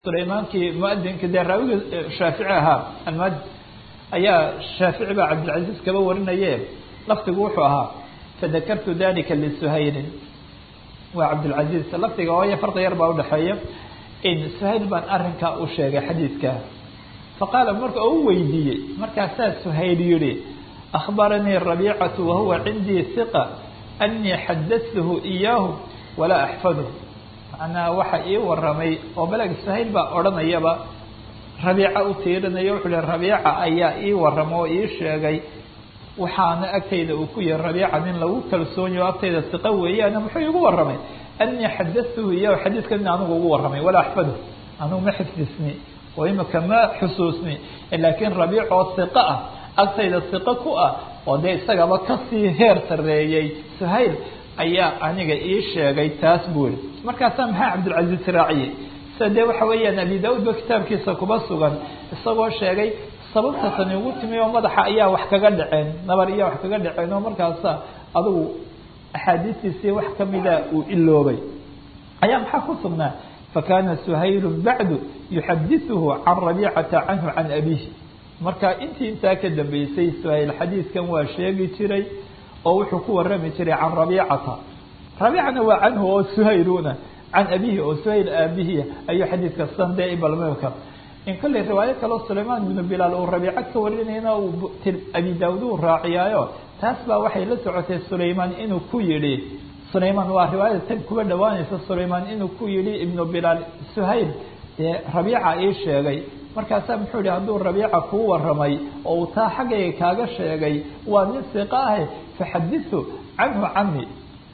sulaymankii muadinka dee raawiga shaafici ahaa almuadin ayaa shaafici baa cabdilcaziz kaba warinaye lafdigu wuxuu ahaa fadakartu dalika lisuhayrin waa cabdilcaziz lafdiga ooyo farda yar baa udhaxeeya in suhayl baan arrinkaa u sheegay xadiidka faqaala marka u weydiiyey markaasaa suhayl yihi akhbaranii rabiicatu wahuwa cindii hiqa anii xadatuhu iyaahu walaa axfadhu macnaha waxa ii waramay oo beleg suhayl baa odhanayaba rabiica u tiirinayo wuxuu hi rabiica ayaa ii warama oo ii sheegay waxaana agtayda uu ku yahay rabiica nin lagu kalsoonyo agtayda siqa weeyaane muxuu igu waramay anii xadatuhu iyahu xadiidkan in anigu ugu waramay walaa axfadhu anigu ma xifdisni oo imika ma xusuusni laakiin rabiic oo siqa ah agtayda siqa ku ah oo dee isagaba kasii heer sareeyey suhayl ayaa aniga ii sheegay taas buu yihi markaasaa maxaa cabdilcaziz raaciyey sida dee waxa weeyaan abi da-uud ba kitaabkiisa kuba sugan isagoo sheegay sababta tani ugu timi oo madaxa ayaa wax kaga dhaceen nabar iyaa wax kaga dhaceen oo markaasa adigu axaadiistiisii wax kamida uu iloobay ayaa maxaa ku sugnaa fakana suhaylu bacdu yuxadithuhu can rabiicata canhu can abihi marka intii intaa ka dambeysay suhayl xadiidkan waa sheegi jiray oo wuxuu ku warami jiray can rabiicata rabiicana waa canhu oo suhayluna can abihi oo suhayl aabihi ayuu xadiidka sande ibalmka in kolley riwaayo kaleo sulaymaan ibnu bilaal uu rabiico ka warinayna uu abi daawud uu raaciyaayo taas baa waxay la socotay sulaymaan inuu ku yidhi sulaymaan waa riwaayada tan kuba dhawaanaysa sulaymaan inuu ku yidhi ibnu bilaal suhayl dee rabiica ii sheegay markaasaa muxuu yihi hadduu rabiica kuu waramay oo uu taa xaggayga kaaga sheegay waa nin siqa ahe faxadisu canhu cani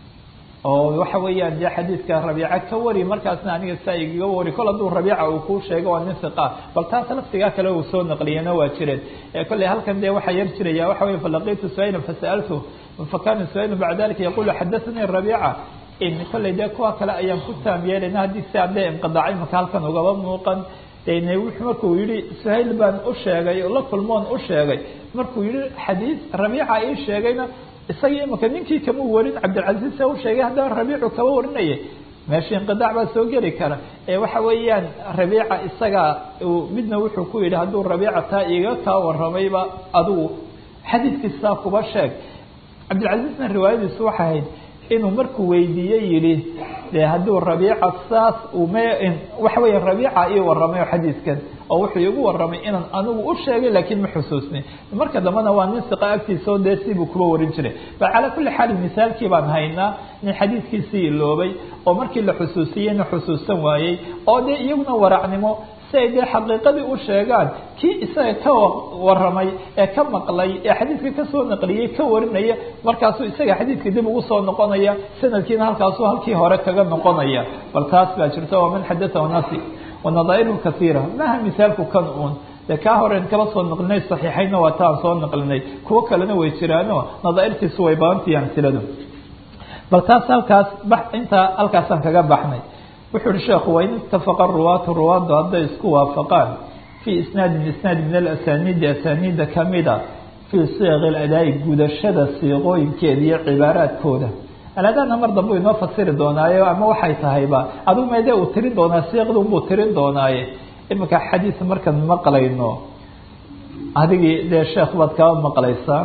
oo waxa weeyaan dee xadiidka rabiica ka wari markaasna aniga saa igaga wari kol hadduu rabiica uu kuu sheego waa nin siqa bal taas laftigaa kale uu soo naqliyena waa jireen kolley halkan dee waxaa yar jiraya waxa wey falaqitu suhayla fasa'altu fakana suhaylu bacda dalika yaqulu xadathanii rabiica in kolley dee kuwa kale ayaan ku taam yeelana haddii si aan dee inqidaacay maka halkan ugaba muuqan dene wuxuu markuu yihi suhayl baan u sheegay la kulmoon u sheegay markuu yihi xadiis rabiica ii sheegayna isagii imika ninkii kama warin cabdilcaziz u sheegay haddana rabiicu kaba warinaya meesha inqidaac baa soo geli kara ee waxa weeyaan rabiica isaga midna wuxuu ku yihi hadduu rabiica taa iga kaa waramayba adigu xadiidkiisaa kuba sheeg cabdilcazizna riwaayadiisu waxay ahayd inuu markuu weydiiye yihi de hadduu rabiica saas m waxa weya rabiica ii waramay xadiidkan oo wuxuu igu waramay inaan anigu u sheegay laakiin ma xusuusni marka dambena waa nin siqa agtiisa oo dee sibuu kuba warin jiray bal calaa kulli xaal misaalkii baan haynaa nin xadiidkiisii iloobay oo markii la xusuusiyeyna xusuusan waayey oo dee iyaguna waracnimo si ay dee xaqiiqadii u sheegaan kii isaga ka waramay ee ka maqlay ee xadiidka kasoo naqliyey ka warinaya markaasuu isaga xadiidka dib ugu soo noqonaya sanadkiina halkaasuu halkii hore kaga noqonaya bal taas baa jirta waa man xadathahu nasi wanadaa'iruhu kasiira maaha misaalku kan uun dee kaa horeen kala soo naqlinay saxiixayna waa taan soo naqlinay kuwo kalena way jiraano nadaairtiisu way badantahi amsiladu bal taas halkaas intaa halkaasaan kaga baxnay wuxuu uhi sheekhu wain itafaqa ruwaatu ruwaaddu hadday isku waafaqaan fii isnaadin isnaad min alasaniidi asaniida kamida fii siiqi ladaa'i gudashada siiqooyinkeeda iyo cibaaraadkooda aladana mar dambu inoo fasiri doonaayo ama waxay tahayba adigu meedee uu tirin doonaa siiqdunbuu tirin doonaaye iminka xadiis markaan maqlayno adigii dee sheekh baad kaba maqlaysaa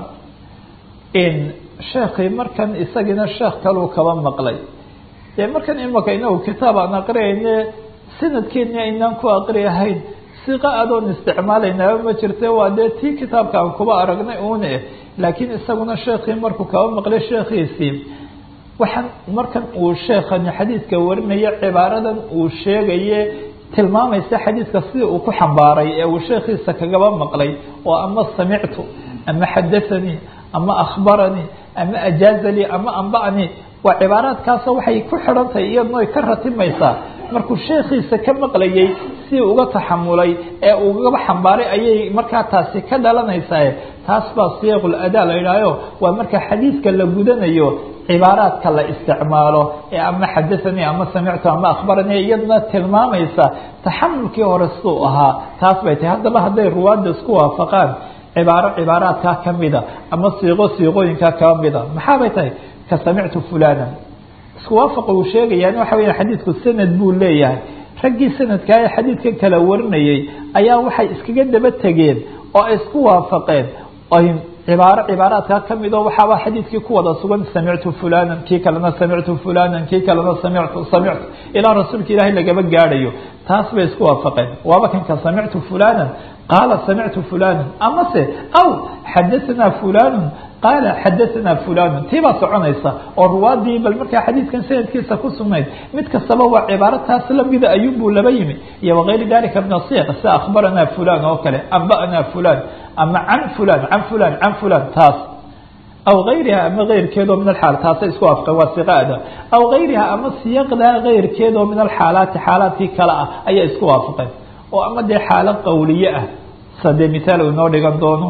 in sheekii markan isagiina sheekh kaluu kaba maqlay dee markan imaka inagu kitaab aan aqriyayne sanadkeeni aynaan ku aqriyahayn siqa adoon isticmaalaynaaba ma jirte waa dee tii kitaabka aan kuba aragnay uune laakiin isaguna sheekii markuu kaba maqlay sheekhiisii waxaan markan uu sheekani xadiidka warinaya cibaaradan uu sheegaye tilmaamaysa xadiidka sida uu ku xambaaray ee uu sheekhiisa kagaba maqlay oo ama samictu ama xadathanii ama akhbaranii ama ajaazalii ama amba'anii waa cibaaraadkaasoo waxay ku xidhan tahay iyadna ay ka ratimaysaa markuu sheekhiisa ka maqlayay si uga taxamulay ee ugaba xambaaray ayay markaa taasi ka dhalanaysaa taas baa siyaqul adaa la yidhaaho waa marka xadiidka la gudanayo cibaaraadka la isticmaalo ee ama xadathanii ama samictu ama akhbaranii iyadna tilmaamaysa taxamulkii hore siduu ahaa taas bay tahay haddaba hadday ruwaadda isku waafaqaan cibaaro cibaaraadkaa kamida ama siiqo siiqooyinkaa kamida maxaabay tahay ka samictu fulana isku waafaqa uu sheegayaan waxa weya xadiidku sanad buu leeyahay raggii sanadkaa ee xadiidkan kala warinayay ayaa waxay iskaga daba tegeen oo ay isku waafaqeen ay cibaaro cibaaraadkaa kamid oo waxaaba xadiidkii ku wada sugan samictu fulanan kii kalena samictu fulanan kii kalena samictu samictu ilaa rasuulka ilaahay lagaba gaadhayo taas bay isku waafaqeen waaba kanka samictu fulanan qaala samictu fulanan amase aw xadahanaa fulanun qaala xadahanaa fulanun tii baa soconaysa oo ruwaadii bal markaa xadiidkan sanadkiisa ku sugnayd mid kastaba waa cibaaro taas lamida ayuunbuu laba yimi iyo wagayri dalika min asiiq sida akhbaranaa fulan oo kale amba'naa fulan ama can fulan can fulan can fulan taas aw gayriha ama keyrkeedoo min alxaal taasay isku waafaqeen waa siqaada aw gayriha ama siyaqdaa keyrkeedoo min alxaalaati xaalaadkii kale ah ayaa isku waafaqeen oo ama dee xaalo qawliye ah sadee mithaal uu inoo dhigan doono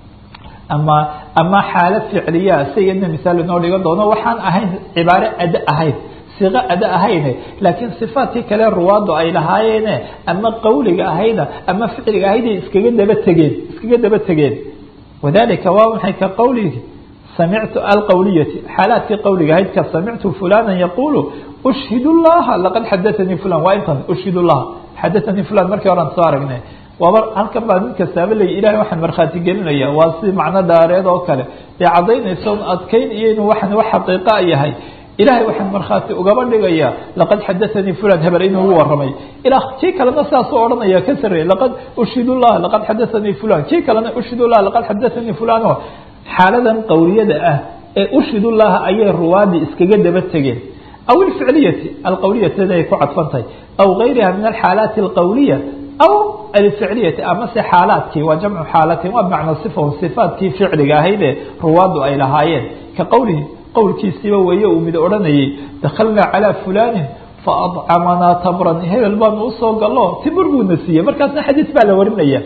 ama ama xaalo ficliyaa sayadna misaal inoo dhigan doono waxaan ahayn cibaaro ada ahayn siqo ada ahayne laakiin sifaadkii kale ruwaadu ay lahaayeene ama qawliga ahayda ama ficliga ahayday iskaga daba tegeen iskaga daba tegeen wadalika waa maxay ka qawligi samictu alqawliyati xaalaadkii qawliga ahayd ka samictu fulana yaqulu ushhid llaha laqad xadaanii fulan waa intan ushhid llaha xadaanii fulan markii horan soo aragnay waaba halkan baa mid kastaaba leey ilahay waxaan markhaati gelinaya waa si macno dhaareed oo kale dee caddaynaysa un adkayn iyo inuu waxan wax xaqiiqa yahay ilahay waxaan markhaati ugaba dhigaya laqad xadaanii fulan hebel inuu ugu waramay ilaa kii kalena saasuu odhanaya ka sarreeyey laqad ushhid llah laqad xadaanii fulan kii kalena ushhid llah laqad xadaanii fulan o xaaladan qawliyada ah ee ushhid llaha ayay ruwaadii iskaga daba tegeen aw ilficliyati alqawliyateda ay ku cadfantahay aw gayriha min alxaalaati alqawliya aw alficliyati amase xaalaadkii waa jamcu xaalatin waa macna sifon sifaadkii ficliga ahaydee ruwaadu ay lahaayeen ka qowlihi qowlkiisiiba weeye uu mid odhanayay dakhalnaa calaa fulanin faadcamanaa tamran hebel baanu usoo gallo timir buuna siiyey markaasna xadiis baa la warinaya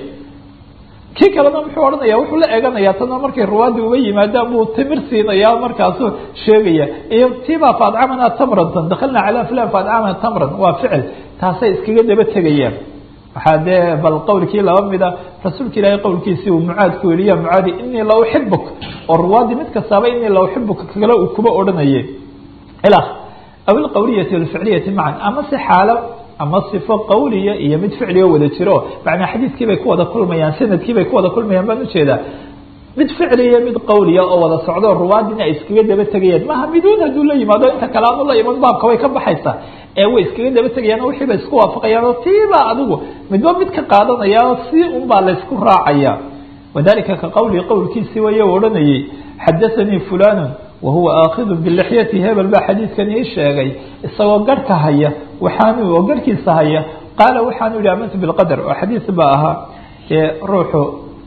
kii kalena muxuu odhanaya wuxuu la eeganaya tana markay ruwaadii uga yimaadaan buu timir siinaya markaasuu sheegaya iyo tiibaa faadcamanaa tamrantan dakhalnaa calaa fulan faadcamanaa tamran waa ficil taasay iskaga daba tegayaan waxaa dee bal qowlkii laba mida rasuulka ilaahay qowlkiisii uu mucaad ku yidhi ya mucaadi inii la uxibuk oo ruwaadii mid kastaaba inii la uxibuka kale uu kuba odhanaye ila aw ilqawliyati walficliyati macan ama si xaalo ama sifo qawliya iyo mid ficliga wada jiro macnaa xadiidkii bay ku wada kulmayaan sanadkii bay ku wada kulmayaan baan ujeedaa mid ficliya mid qawliya oo wada socdo ruwaadina ay iskaga daba tegayeen maha miduun hadduu la yimaado inta kale aanu la iman baabka way ka baxaysaa ee way iskaga daba tegayaan wixii bay isku waafaqayaan oo tiibaa adigu midba mid ka qaadanaya si un baa laysku raacaya wadalika ka qawli qowlkiisii way odhanayay xadathanii fulanun wahuwa aakhidu bilixyati hebel baa xadiidkan ii sheegay isagoo garhka haya waxaanu oo garhkiisa haya qaala waxaanu yihi amantu bilqadar oo xadiis baa ahaa dee ruuxu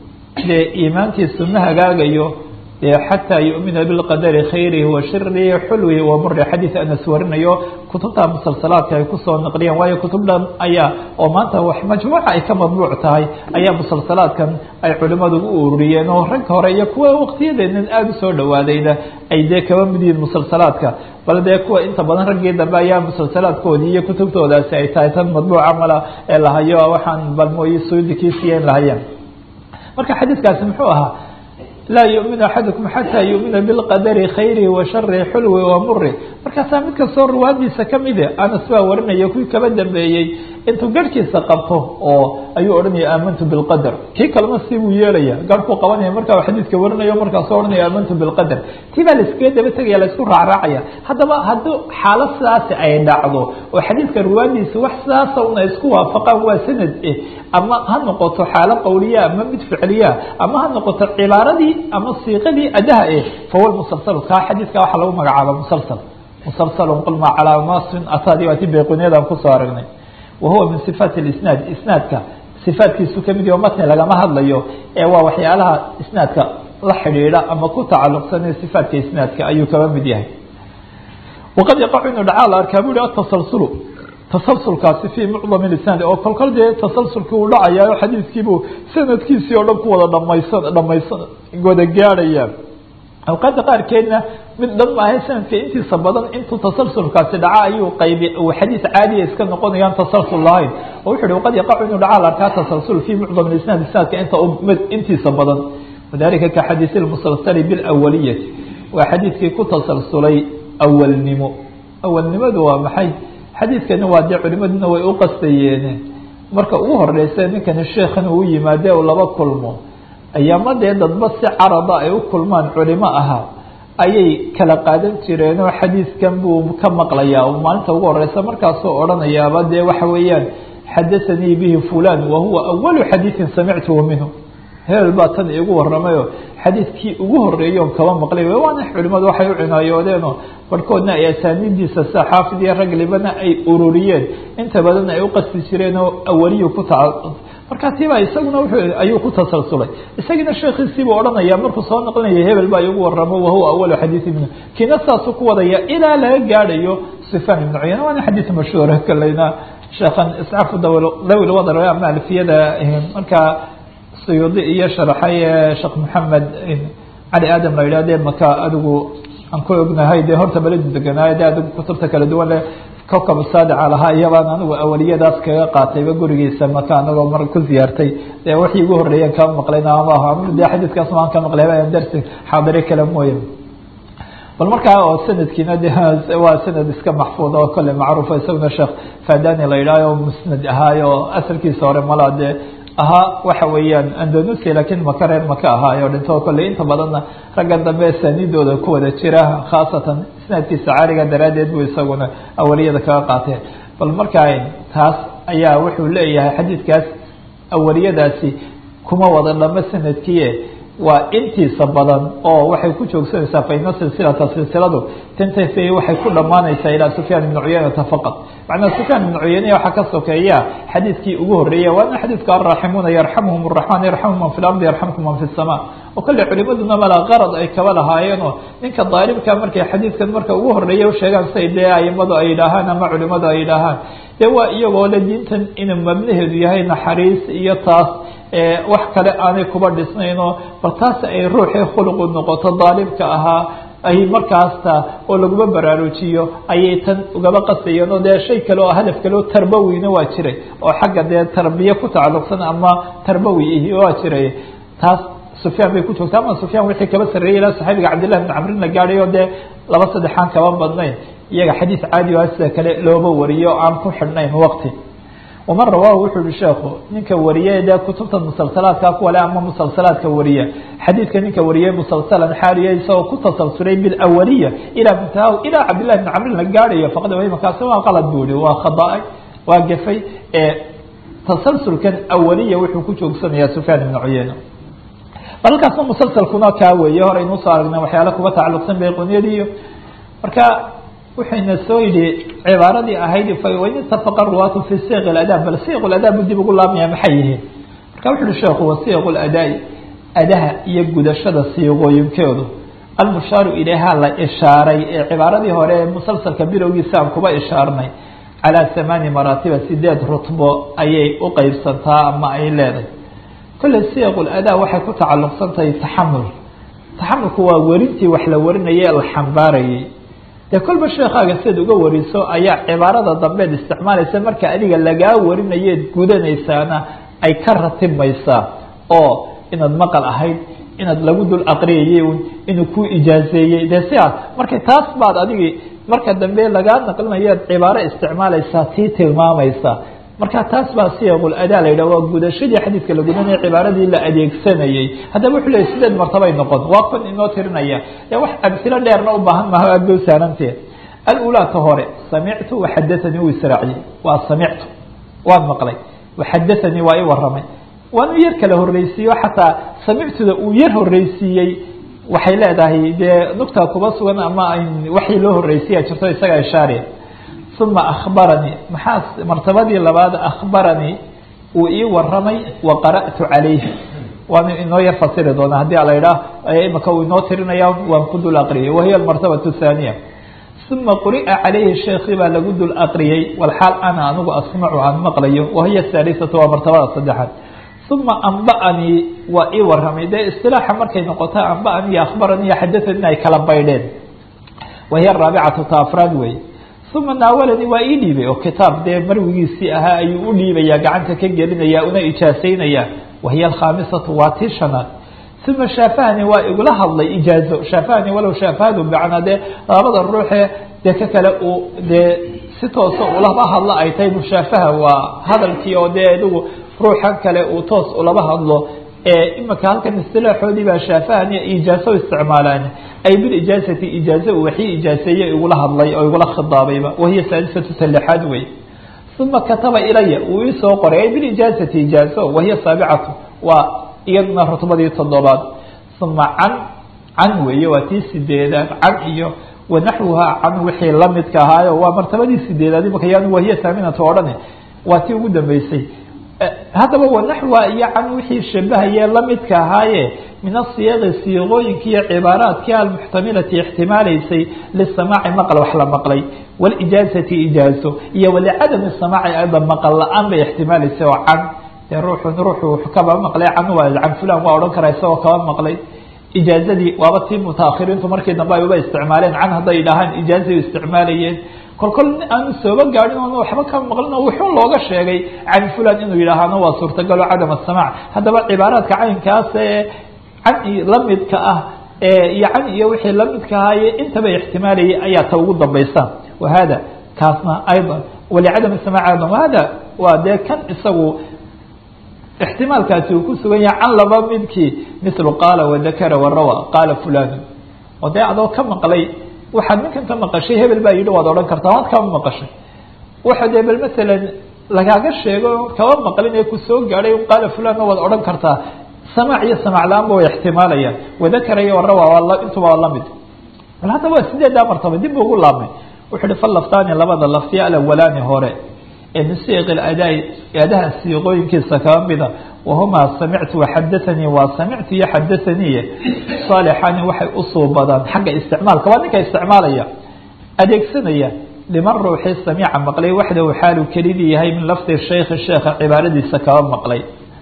dee iimaankiisu ma hagaagayo dee xataa yu'mina bilqadari khayrihi wa shirihi xulwihi wa muri xadiis anas warinayo kutubta musalsalaadka ay kusoo naqliyeen waayo kutub dhan ayaa oo maanta wax majmuuca ay ka madbuuc tahay ayaa musalsalaadkan ay culimadu u ururiyeen oo ragka hore iyo kuwa waqtiyadeenan aada usoo dhawaadayna ay dee kaba mid yihiin musalsalaadka bal dee kuwa inta badan raggii dambe ayaa musalsalaadkoodii iyo kutubtoodaasi ay tahay tan madbuuca mala ee lahayo waxaan balmooyi suudikiisiiyen lahayeen marka xadiidkaasi muxuu ahaa laa yu'minu axadukum xataa yu'mina bilqadari khayrihi wa sharihi xulwi wa muri markaasaa mid kastoo ruwaadiisa kamide anas baa warinaya kuwii kaba dambeeyey intuu garhkiisa qabto oo ayuu odhanaya aamantu bilqadar kii kalena si buu yeelaya garhkuu qabanaya markaa xadiidka warinayo markaasoo odhanaya aamantu bilqadar tii baa laiskaga daba tegaya laisku raacraacaya haddaba haddii xaalo sidaasi ay dhacdo oo xadiidka ruwaadiisa wax sidaasa una isku waafaqaan waa sanad eh ama ha noqoto xaalo qawliya ama mid ficliya ama ha noqoto cibaaradii ama siiqadii adaha eh fahuwa musalsal kaa xadiidka waxaa lagu magacaaba musalsal musalsalun qulma calaa nasin ataadi waati bayquniyadaan kusoo aragnay wahuwa min sifaati isnaad isnaadka sifaatkiisu kamid yaho matni lagama hadlayo ee waa waxyaalaha isnaadka la xidhiidha ama ku tacaluqsanay sifaatka isnaadka ayuu kaba mid yahay waqad yaqacu inu dhacaa la arkaa bu hi atasalsulu tasalsulkaasi fii mucdam isnaad oo kolkol dee tasalsulkii uu dhacayaa xadiidkiibuu sanadkiisii oo dhan ku wada dhamaysan dhamaysan wada gaadhaya awqaada qaarkeedna mid dhan maahay sanadka intiisa badan intuu tasalsulkaasi dhaca ayuu qaybi uu xadiis caadiya iska noqonayaan tasalsul lahayn oo wuxu uhi waqad yaqacu inuu dhacaa la arkaa tasalsul fii mucdam isnaad isnaadka inta intiisa badan wadalika ka xadiisi lmusalsali bilawaliyati waa xadiidkii ku tasalsulay awalnimo awalnimadu waa maxay xadiidkani waa dee culimaduna way u qastayeen marka ugu horeysa ninkani sheekhan uu yimaade u laba kulmo ayaama dee dadba si carada ay u kulmaan culimo ahaa ayay kala qaadan jireenoo xadiidkan buu ka maqlayaa maalinta ugu horeysa markaasoo odhanayaaba dee waxa weeyaan xadathanii bihi fulan wahuwa awalu xadiidin samictuhu minhu hebel baa tan iigu waramayo xadiidkii ugu horeeyoon kaba maqlay waana culimadu waxay u cinaayoodeenoo barhkoodna ay asaaniidiisa sida xaafid iyo raglibana ay ururiyeen inta badan ay u qasti jireen oo awaliyu ku taca markaa tiibaa isaguna ayuu ku tasalsulay isagiina sheekhiisiibuu odhanaya markuu soo noqonaya hebel baa iigu waramo wahuwa awalu xadiidi minhu kiina saasuu ku wadaya ilaa laga gaadhayo sufyaan ibnu cuyana waana xadiid mashhuura kaleyna sheekhan iscafu dawi lwadar ama alfiyada markaa suyuudi iyo sharaxay sheekh maxamed cali aadam la yidhah de maka adigu aan ku ognahay dee horta baladu deganaayo de adigu kutubta kala duwan le kowkab saadica lahaa iyabaan anigu awaliyadaas kaga qaatayba gurigiisa maka anagoo mar ku ziyaartay dee wixii ugu horreeyan kama maqlayn ama de xadiidkaas maan ka maqlay darsi xaadire kale mooye bal markaa oo sanadkiina de waa sanad iska maxfuud oo kole macruufa isaguna sheekh fadani la yidhahyo musnad ahaayo asalkiisa hore malaa dee ahaa waxa weeyaan andanusia lakin maka reer maka ahaayo dhinto kolley inta badanna ragga dambe saanidooda ku wada jira khaasatan isnaadkiisa caaliga daraaddeed buu isaguna awaliyada kaga qaateen bal markaa taas ayaa wuxuu leeyahay xadiidkaas awaliyadaasi kuma wada dhamo sanadkiie waa intiisa badan oo waxay ku joogsanaysaa faina silsilata silsiladu tantafi waxay ku dhamaanaysaa ilaa sufyaan ibn cuyaynata faqad macnaa sufyaan ibn cuyayna waxaa ka sokeeya xadiidkii ugu horeeya waana xadiidka araaximuuna yarxamuhum raxmaan yarxamu man fi lardi yarxamkum man fi sama oo kale culimaduna malaa qarad ay kaba lahaayeenoo ninka daalibka markay xadiidkan marka ugu horeeya usheegaan say dee aimadu ay yidhaahaan ama culimadu ay yidhaahaan dee waa iyagoo le diintan inuu mabnaheedu yahay naxariis iyo taas wax kale aanay kuba dhisnaynoo bal taas ay ruuxii khuluqu noqoto daalibka ahaa ay markaasta oo laguma baraarujiyo ayay tan ugaba qasayeen oo dee shay kale oo hadaf kale oo tarbawina waa jiray oo xagga dee tarbiye ku tacalluqsan ama tarbawi ihi waa jiray taas sufyaan bay ku joogta ama sufyaan wixii kaba sarreeyay ilaa saxaabiga cabdillahi bin camrin la gaadhayo dee laba saddexaan kaba badnayn iyaga xadiis caadi ah sida kale looba wariyo aan ku xidhnayn waqti waman rawaahu wuxuu yihi sheekhu ninka wariye dee kutubta musalsalaadka kuwale ama musalsalaadka wariya xadiidka ninka wariyey musalsalan xaaliya isagoo ku tasalsulay bilawaliya ilaa muntaha ilaa cabdillahi bin camrin la gaadhayo faqad wahimakaasi waa qalad buu yihi waa khada waa gafay ee tasalsulkan awaliya wuxuu ku joogsanayaa sufyaan ibnu cuyeyna bal halkaasna musalsalkuna kaa weeye hore aynuu soo aragnay waxyaala kuga tacalluqsan bayquniyadiiyo marka wuxayna soo yidhi cibaaradii ahayd fain itafaqa ruwaatu fi siiq adaab bal siiq adaab bu dib ugu laabmaya maxay yihiin marka wuxu uhi sheekhu wa siiq adaai adaha iyo gudashada siiqooyinkeedu almushaaru ilayha la ishaaray ee cibaaradii hore ee musalsalka bilowgiisa aan kuba ishaarnay calaa hamaani maraatiba sideed rutbo ayay u qeybsantaa ama ay leedahay kolley siiq adaa waxay ku tacalluqsan tahay taxamul taxamulku waa werintii wax la warinayay la xambaarayay dee kolba sheekaaga siad uga wariso ayaa cibaarada dambeed isticmaalaysa marka adiga lagaa warinayeed gudanaysaana ay ka ratibmaysaa oo inaad maqal ahayd inaad lagu dul aqriyayey un inuu ku ijaazeeyey dee siaas marka taas baad adigi marka dambe lagaa naqlinayaad cibaaro isticmaalaysaa tii tilmaamaysa marka taas baa siyaqul adaa la yidhah waa gudashadii xadiidka la gudanaya cibaaradii la adeegsanayey haddaba wuxuu leeyay sideed martabay noqon waa kun inoo tirinaya ee wax amsilo dheerna u baahan maha aad bay usaarantee alulaa ka hore samictu waxadathanii uu israaciyey waa samictu waan maqlay waxadathanii waa i waramay waanu yar kala horreysiiyo xataa samictuda uu yar horreysiiyey waxay leedahay dee nugta kuba sugan ama waxii loo horreysiya jirto isaga ishaariya uma akhbaranii maxaa martabadii labaad akhbaranii uu ii waramay wa qara'tu calayhi waanu inoo yar fasiri doonaa haddii ala idhaah imaka uu inoo tirinaya waan ku dul aqriyay wahiya almartabatu thaaniya uma quri'a calayhi sheekii baa lagu dul aqriyey walxaal ana anigu asmacu aan maqlayo wahiya haalisatu waa martabada saddexaad uma amba'anii waa ii waramay dee istilaaxa markay noqota amba'anii akhbaranii xadathanii ay kala baydheen wahiya araabicatu ta afraad wey uma naawalanii waa ii dhiibay oo kitaab dee marwigiisii ahaa ayuu u dhiibaya gacanta ka gelinaya una ijaasaynaya wahiya alkhaamisatu waa tii shanaad uma shaafahani waa igula hadlay ijaazo shaafahani walow shaafahadu macnaa dee labada ruuxee dee ka kale uu dee si toosa ulaba hadlo ay tahay mushaafaha waa hadalkii oo dee idigu ruuxan kale uu toos ulaba hadlo imika halkan istilaaxoodii baa shaafahan iyo ijaaso isticmaalaan ay bilijaazati ijaaze uu waxii ijaaseeye igula hadlay oo igula khidaabayba wahiya saadisatu salexaad wey uma kataba ilaya uu iisoo qoray ay bilijaazati ijaazo wahiya saabicatu waa iyaduna rutbadii toddobaad uma can can weeye waa tii sideedaad can iyo wanaxwuhaa can wixii lamidka ahaayo waa martabadii sideedaad imika yan wahiya haaminatu odhane waa tii ugu dambeysay haddaba wanaxwa iyo can wixii shabahaye lamidka ahaaye min asiyaaqi siiqooyinki iyo cibaaraadkii almuxtamilati ixtimaalaysay lisamaaci maqal wax la maqlay walijaazati ijaazo iyo walicadami samaaci ayda maqal la-aan bay ixtimaalaysay oo can dee ruuxun ruuxu kaba maqlay can waa can fulan waa odhan karaa isagoo kaba maqlay ijaazadii waaba tii mutaakhiriintu markii dambe ay uba isticmaaleen can hadday idhaahaan ijaazay isticmaalayeen kol kol aanu sooba gaadhin oon waxba ka maqlin oo wuxuu looga sheegay can fulan inuu yidhaahano waa suurtagalo cadam asamaac haddaba cibaaraadka caynkaas ee can lamidka ah iyo can iyo wixii lamidka ahaaye intaba ixtimaalayay ayaa ta ugu dambaysa wahada kaasna ayضa walicadam samaac ayضa wahada waa dee kan isagu ixtimaalkaasi uu ku sugan yahay can laba midkii mithlu qaala wadakara warawa qaala fulanu oo dee adoo ka maqlay waxaad ninkan ka maqashay hebel baa yidhi waad odhan kartaa waad kama maqashay waxa dee bal masalan lagaaga sheego kaba maqlin ee kusoo gaadhay qaala fulanna waad odhan kartaa samaac iyo samaac la-aanba way ixtimaalayaan wadakara iyo warawa waa intuba waa lamid bal hadda waa sideedaa martaba dib ugu laabmay wuxuu ihi falaftaani labada laftiya alawalaani hore ee min siiq adaa adaha siiqooyinkiisa kaba mida wahumaa samictu waxadaanii waa samictu iyo xadaaniye saalixani waxay usuubadaan xagga isticmaalka waa ninka isticmaalaya adeegsanaya liman ruuxii samiica maqlay waxdahu xaalu kelidii yahay min lafdi shaykhi sheekha cibaaradiisa kaba maqlay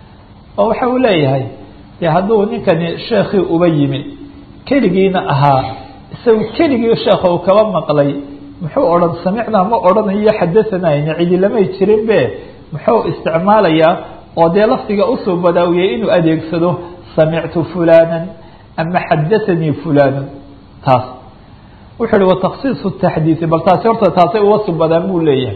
oo waxa uu leeyahay de hadduu ninkani sheekhii uba yimi keligiina ahaa isagu keligii sheekha uu kaba maqlay muxuu odhan samicnaa ma odhanayo xadaanayna cidi lamay jirin be muxuu isticmaalayaa oo dee lafdiga usoo badaawiyey inuu adeegsado samictu fulanan ama xadaanii fulanu taas wuxuu hi wataksiisu taxdiidi bal taasi horta taasay uga subadaan buu leeyahay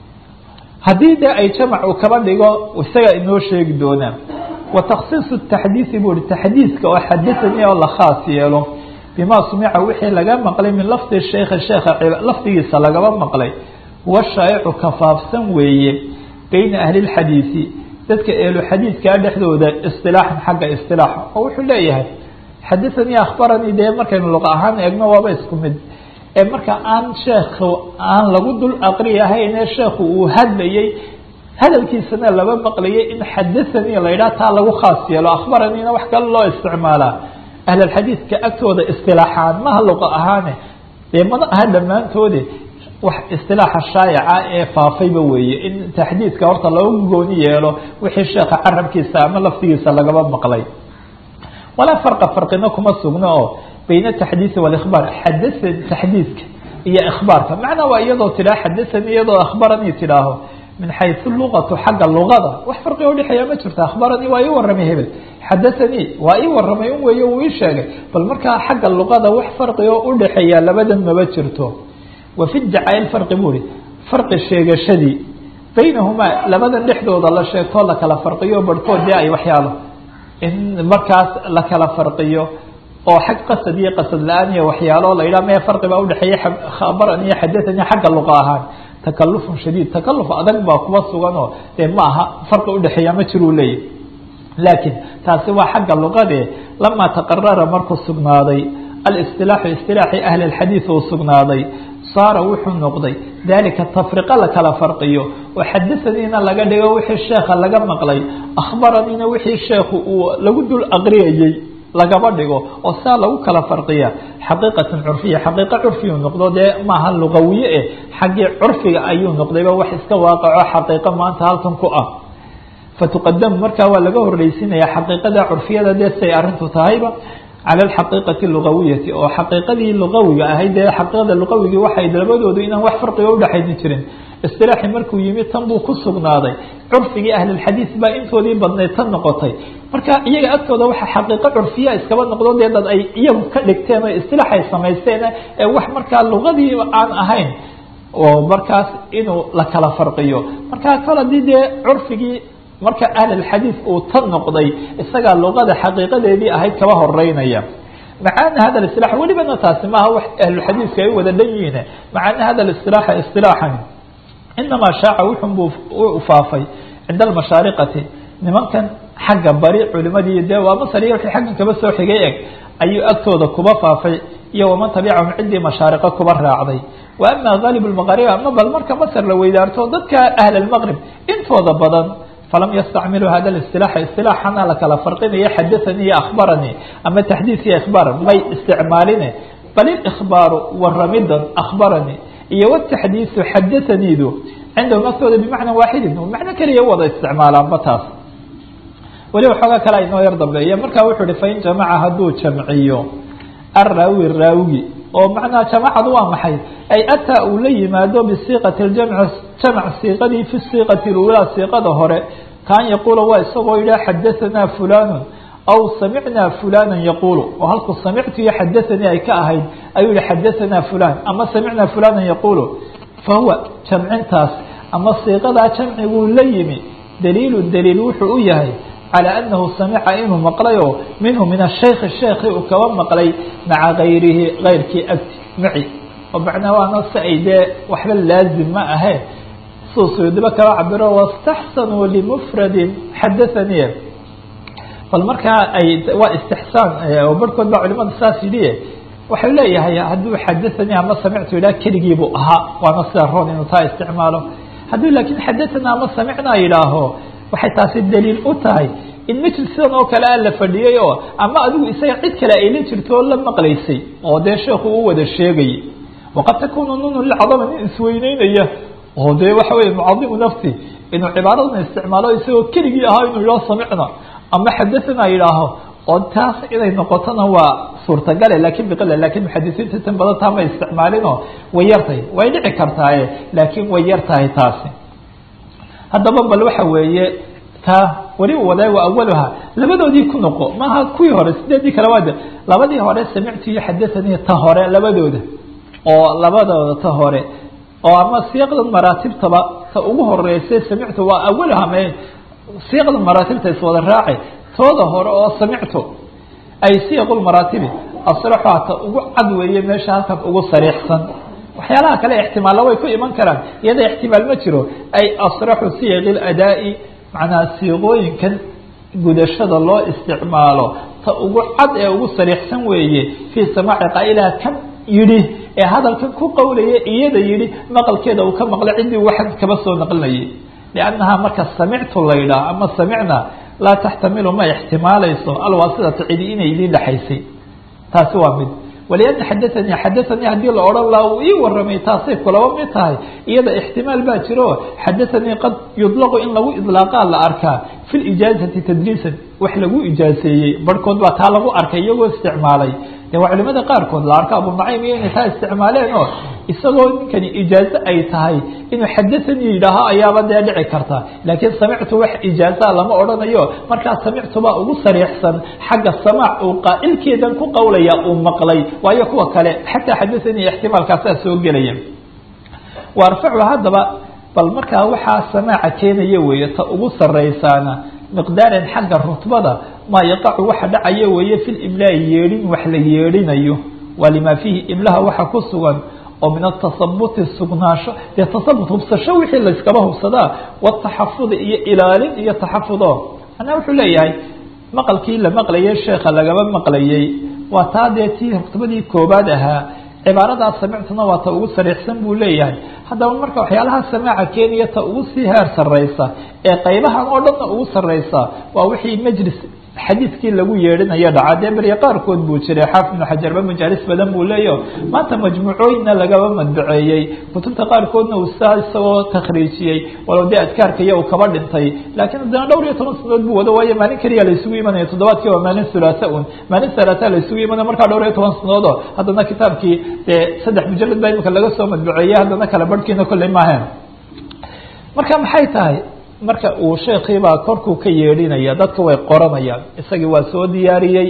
haddii dee ay jamac uu kaba dhigo isaga inoo sheegi doonaa wataksiisu taxdiidi buu hi taxdiidka oo xadaanii oo la khaas yeelo bima sumica wixii laga maqlay min lafdi sheikhi sheekha lafdigiisa lagaba maqlay huwa shaa'icu kafaafsan weeye beyna ahli lxadiidi dadka eelu xadiidkaa dhexdooda isilaaxan xagga isilaaxa oo wuxuu leeyahay xadaanii akhbaranii dee markaynu luqa ahaan eegno waaba isku mid ee marka aan sheekhu aan lagu dul aqri ahayn ee sheekhu uu hadlayey hadalkiisana laba maqlayay in xadaanii la yidhaha taa lagu khaas yeelo akhbaraniina wax kale loo isticmaalaa ahlulxadiidka agtooda istilaaxaan maha luqa ahaane dee mana aha dhammaantoode wax istilaaxa shaayaca ee faafayba weeye in taxdiidka horta loogu gooni yeelo wixii sheekha carabkiisa ama lafdigiisa lagaba maqlay walaa farqa farqina kuma sugno oo bayna ataxdiidi walikhbaar xadasa taxdiidka iyo ikhbaarka macnaa waa iyadoo tidhaha xadasani iyadoo akhbaranii tidhaaho min xaysu luqatu xagga luqada wax farqiga udhexeeya ma jirto akhbaranii waa ii waramay hebel xadaanii waa ii waramay un weeye uu ii sheegay bal markaa xagga luqada wax farqigo udhexeeya labadan maba jirto wa fi dacaail farqi buu ihi farqi sheegashadii baynahumaa labadan dhexdooda la sheegtoo la kala farqiyo barhkood dee ay waxyaalo in markaas la kala farqiyo oo xag qasad iyo qasad la-aan iyo waxyaalo la yidhaha mee farqi baa udhexeeya khabaran iyo xadaanii xagga luqa ahaan takalufun shadiid takaluf adag baa kuwa sugan oo dee ma aha farqi udhexeeya ma jiruu leeyahy laakiin taasi waa xagga luqade lamaa taqarara markuu sugnaaday alistilaaxu istilaaxi ahli lxadiid uu sugnaaday saara wuxuu noqday dalika tafriqa la kala farqiyo oo xadasaniina laga dhigo wixii sheekha laga maqlay akhbaraniina wixii sheekhu uu lagu dul aqriyayey lagaba dhigo oo saa lagu kala farqiya xaqiiqatan curfiya xaqiiqa curfiyu noqdo dee maaha luqawiye eh xaggii curfiga ayuu noqdayba wax iska waaqaco xaqiiqo maanta halkan ku ah fatuqadamu markaa waa laga horreysinaya xaqiiqada curfiyada dee siay arrintu tahayba cala alxaqiiqati lugawiyati oo xaqiiqadii lugawiga ahayd dee xaqiiqada lugawigii waxay labadoodu inaan wax farqiga udhexayni jirin istilaaxi markuu yimi tan buu ku sugnaaday curfigii ahlilxadiid baa intoodii badnayd tan noqotay marka iyaga agtooda waxa xaqiiqo curfiya iskaba noqdo dee dad ay iyagu ka dhigteen oo istilaax ay samaysteen ee wax markaa lugadii aan ahayn oo markaas inuu la kala farqiyo markaa kol haddii dee curfigii marka ahlulxadiid uu tan noqday isagaa luqada xaqiiqadeedii ahayd kaba horeynaya macaana hada isilaax welibana taasi maaha wax ahlulxadiidka ay wada dhan yihiin macaana hada isilaaxa isilaaxan inamaa shaaca wuxun buu u faafay cinda almashaariqati nimankan xagga bari culimadii dee waa masar iyo wixii xaggan kaba soo xigay eg ayuu agtooda kuba faafay iyo waman tabicahum ciddii mashaariqo kuba raacday wa ama gaalib lmaqarib ama bal marka masar la weydaarto dadka ahl almaqrib intooda badan falam yastacmiluu hada اisilaaxa isilaaxana la kala farqinaya xadaanii iyo akhbaranii ama taxdiid iyo ikhbaar may isticmaaline bal ikhbaaru waramidan akhbaranii iyo wtaxdiisu xadaaniidu cindahum agtooda bimacna waaxidin macno keliya wada isticmaalaanba taas weliba xooga kale aynoo yar dambeeya markaa wuxuu hi fain jamaca hadduu jamciyo araawi raawigi oo macnaha jamacadu waa maxay ay ataa uu la yimaado bisiiqati ljamc jamc siiqadii fi siiqati lulaa siiqada hore kaan yaquula waa isagoo yidhaha xadahanaa fulanu aw samicnaa fulana yaquulu oo halku samictu iyo xadaanii ay ka ahayd ayuu yihi xadahanaa fulan ama samicnaa fulana yaquulu fahuwa jamcintaas ama siiqadaa jamciguu la yimi daliilu daliil wuxuu u yahay calى anahu samica inuu maqlayo minhu min ashayki sheekhi uu kaba maqlay maca gayrihi gayrkii agti maci oo macnaa waana si ay dee waxba laazim ma ahe suu suyuudiba kaba cabiro waاstaxsanuu limufradin xadaanii bal markaa ay waa istixsaan oo barhkood baa culimada saas yidhi waxau leeyahay hadduu xadaanii ama samictu yidhah keligii buu ahaa waana sida roon inuu taa isticmaalo hadduu laakiin xadaana ama samicnaa yidhaaho waxay taasi daliil u tahay in majlis sidan oo kale a la fadhiyey oo ama adigu isaga cid kale ay la jirto oo la maqlaysay oo dee sheekhu u wada sheegayay waqad takunu nunu lilcadama nin isweyneynaya oo dee waxa weye mucadimu nafsi inuu cibaaradan isticmaalo isagoo keligii ahaa inuu yidhaho samicna ama xadathana yidhaaho oo taas inay noqotona waa suurtagale lakin biqila lakin muxadisiinta tan badan taa ma isticmaalinoo way yartahay way dhici kartaaye laakiin way yar tahay taasi haddaba bal waxa weeye taa weliba wadaay wa awaluha labadoodii ku noqo maaha kuwii hore sideedii kale waad labadii hore samictu iyo xadathanii ta hore labadooda oo labadooda ta hore oo ama siiqdan maraatibtaba ta ugu horeysay samictu waa awaluha me siiqda maraatibta iswada raace tooda hore oo samictu ay siiqulmaraatibi asraxuha ta ugu cad weeye meesha halkan ugu sariixsan waxyaalaha kale ixtimaalla way ku iman karaan iyada ixtimaal ma jiro ay asraxu siyaqi ladaa'i macnaha siiqooyinkan gudashada loo isticmaalo ta ugu cad ee ugu sariixsan weeye fii samaaci qaa'ilaha kan yidhi ee hadalkan ku qowlaya iyada yidhi maqalkeeda uu ka maqlay ciddii waxan kaba soo naqlinayay liannahaa marka samictu la yidhaah ama samicna laa taxtamilu ma ixtimaalayso alwaasidata cidi inay idiin dhexaysay taasi waa mid waliana xadaanii xadaanii haddii la odhan laha uu ii waramay taasay kulaba mid tahay iyada ixtimaal baa jiro xadaanii qad yudlaqu in lagu idlaaqaa la arkaa fi lijaazati tadriisan wax lagu ijaaseeyey barhkood baa taa lagu arkay iyagoo isticmaalay de waa culimada qaarkood la arko abu nacaym iyo inay taa isticmaaleen oo isagoo ninkani ijaazo ay tahay inuu xadaanii yidhaaho ayaaba dee dhici karta laakiin samictu wax ijaazaa lama odhanayo markaa samictu baa ugu sariixsan xagga samaac uu qaa'ilkeedan ku qowlaya uu maqlay waayo kuwa kale xataa xadaanii ixtimaalkaasaa soo gelaya wa arfacu haddaba bal markaa waxaa samaaca keenaya weeye ta ugu saraysaana miqdaaran xagga rutbada maa yaqacu waxa dhacaya weeye fi limlaai yeedhin wax la yeedhinayo waa limaa fiihi imlaha waxa ku sugan oo min atasabuti sugnaasho dee tasabut hubsasho wixii layskaba hubsadaa wataxafudi iyo ilaalin iyo taxafudo manaa wuxuu leeyahay maqalkii la maqlayay sheekha lagaba maqlayay waa taa dee tii rutbadii koobaad ahaa cibaaradaas samictuna waa ta ugu sariixsan buu leeyahay haddaba marka waxyaalaha samaaca keenaya ta ugu sii heer sareysa ee qaybahan oo dhanna ugu sareysa waa wixii majlis xadiidkii lagu yeedhinayo dhaca dee berye qaarkood buu jiray xaafid ibnu xajarba majaalis badan buu leeyaho maanta majmuucooyinna lagaba madbaceeyey kutubta qaarkoodna uu saa isagoo takhriijiyey walow dee adkaarkaiyo uu kaba dhintay laakiin haddana dhowr iyo toban sanadood buu wado waayo maalin keliya la isugu imanaya toddobaadkii waa maalin hulaasa un maalin salaasa la isugu imanaya markaa dhowr iyo toban sanadoodoo haddana kitaabkii dee saddex mujalad baa imika laga soo madbaceeyey haddana kale barhkiina kolley maahayn marka maxay tahay marka uu sheekiibaa korkuu ka yeedhinaya dadka way qoranayaan isagii waa soo diyaariyey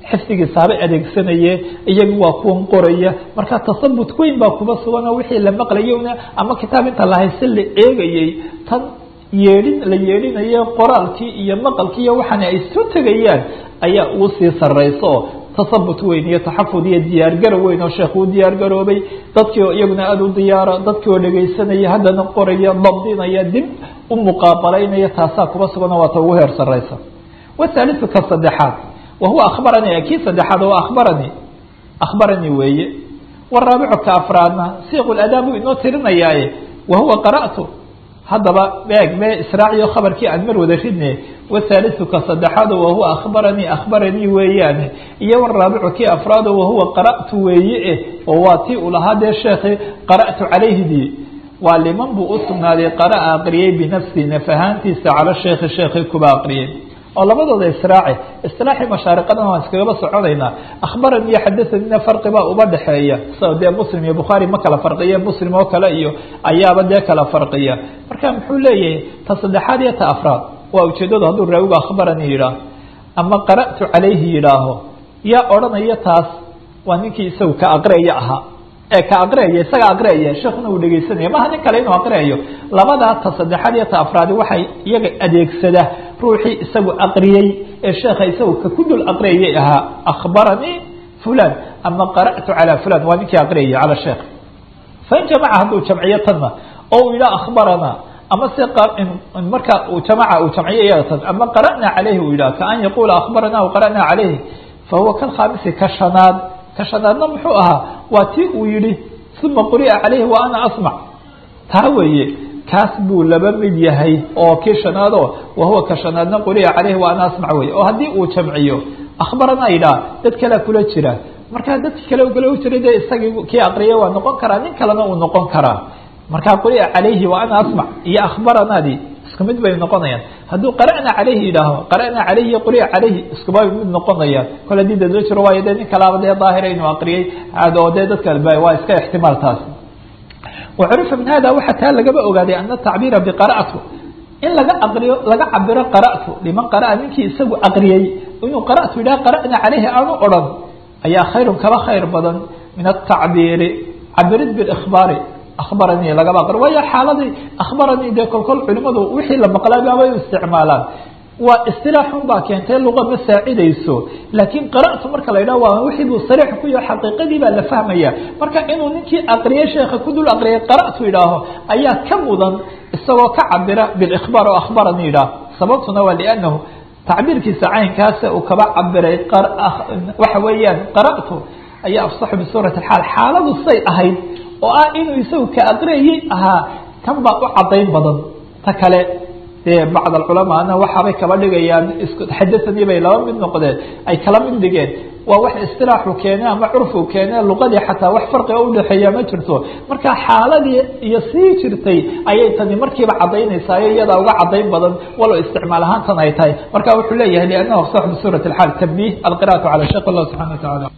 xifdigiisa haba adeegsanaye iyagu waa kuwan qoraya marka tasabut weyn baa kuba sugan oo wixii la maqlayona ama kitaab inta la hayse la eegayey tan yeedhin la yeedhinayo qoraalkii iyo maqalkii iyo waxaana ay soo tegayaan ayaa ugu sii sarayso oo tasabut weyn iyo taxafud iyo diyaargarow weyn oo sheekh uu diyaargaroobay dadkii oo iyaguna aada u diyaara dadkii oo dhegaysanaya haddana qoraya dabdinaya dib u muqaabalaynaya taasaa kuba suganoo waata ugu heer saraysa wathaliu ka saddexaad wahuwa akhbaranii kii saddexaad oo akhbaranii akhbaranii weeye waraabicu ka afraadna siiq ladaa buu inoo tirinayaaye wahuwa qara'tu haddaba eeg me israaciyo khabarkii aan mar wada ridne wathaliu ka saddexaado wahuwa akhbaranii akhbaranii weeyaane iyo waraabicu kii afraado wahuwa qara'tu weeye eh oo waa tii uu lahaa dee sheekhi qara'tu calayhidii waa liman buu u sugnaaday qara'a aqriyey binafsi naf ahaantiisa cala sheekhi sheekhi kuba aqriyey oo labadooda israaci isilaaxii mashaariqadan waan iskagaba soconaynaa akhbarani iyo xadahanina farqi baa uba dhexeeya sao dee muslim iyo bukhaari ma kala farqiya muslim oo kale iyo ayaaba dee kala farqiya marka muxuu leeyahay ta saddexaad iyo ta afraad waa ujeedadu hadduu raawigu akhbarani yidhaah ama qara'tu calayhi yidhaaho yaa odhanaya taas waa ninkii isagu ka aqriyaya ahaa ee ka aqriyaya isaga aqriyaya sheekuna uu dhegeysanaya maha nin kale inuu aqriyayo labadaa ta saddexaad iyo ta afraadi waxay iyaga adeegsada ruuxii isagu aqriyey ee sheekha isagu ka ku dul aqriyayay ahaa akhbaranii fulan ama qara'tu calaa fulan waa ninkii aqriyaya cala sheekh fain jamaca hadduu jamciyo tanna oo uu yidhaha akhbarana ama se marka uu jamaca uu jamciyo iyada tan ama qara'na calayhi uu yidhaha kaan yaquula akhbarana aw qara'na calayhi fahuwa kalkhaamisi ka shanaad ka shanaadna muxuu ahaa waa tii uu yihi uma quri'a calayhi wa ana asmac taa weeye kaas buu laba mid yahay oo kii shanaado wahuwa ka shanaadna quri'a calayhi wa ana asmac wey oo haddii uu jamciyo akhbarana yidhaha dad kalea kula jira markaa dadki kale kula u jira dee isagii kii aqriya waa noqon karaa nin kalena uu noqon karaa markaa quri'a calayhi wa ana asmac iyo akhbaranaadii isku mid bay noqonayaan hadduu qara'na calayhi yidhaaho qara'na calayhi iyo quri'a calayhi iskuba mid noqonayaan kol haddii dad loo jiro waayo dee nin kalaaba dee daahira inuu aqriyey oo dee dadka waa iska ixtimaal taas wacurifa min hada waxaa taa lagaba ogaaday ana tacbiira biqara'tu in laga aqriyo laga cabiro qara'tu liman qara'a ninkii isagu aqriyey inuu qara'tu yidhaha qara'na calayhi aanu odhan ayaa khayrun kaba khayr badan min atacbiiri cabirid biikhbaari akhbaranii lagaba aqri waayo xaaladii akhbaranii dee kolkol culimadu wixii la maqlay baabay u isticmaalaan waa istilaaxun baa keentay luqa ma saacidayso laakiin qara'tu marka la yidhaha waa wixii buu sariix ku yaho xaqiiqadii baa la fahmaya marka inuu ninkii aqriyay sheekha ku dul aqriyay qara'tu yidhaaho ayaa ka mudan isagoo ka cabira bilikhbaar oo akhbaranii yidhaah sababtuna waa liannahu tacbiirkiisa caynkaasa uu kaba cabiray waxa weeyaan qara'tu ayaa afsaxu bisuurati alxaal xaaladu say ahayd oo ah inuu isagu ka aqriyayay ahaa kan baa u cadayn badan ta kale dee bacd alculamaana waxaabay kaba dhigayaan xadahanii bay laba mid noqdeen ay kala mid dhigeen waa wax istilaaxu keene ama curfu keene luqadii xataa wax farqiga udhexeeya ma jirto marka xaaladii iyo sii jirtay ayay tani markiiba cadaynaysayo iyadaa uga cadayn badan walow isticmaal ahaantan ay tahay marka wuxuu leeyahay liannahu afsax bisuurat alxaal tabniih alqira'atu cala sheekh allah subxana wa tacala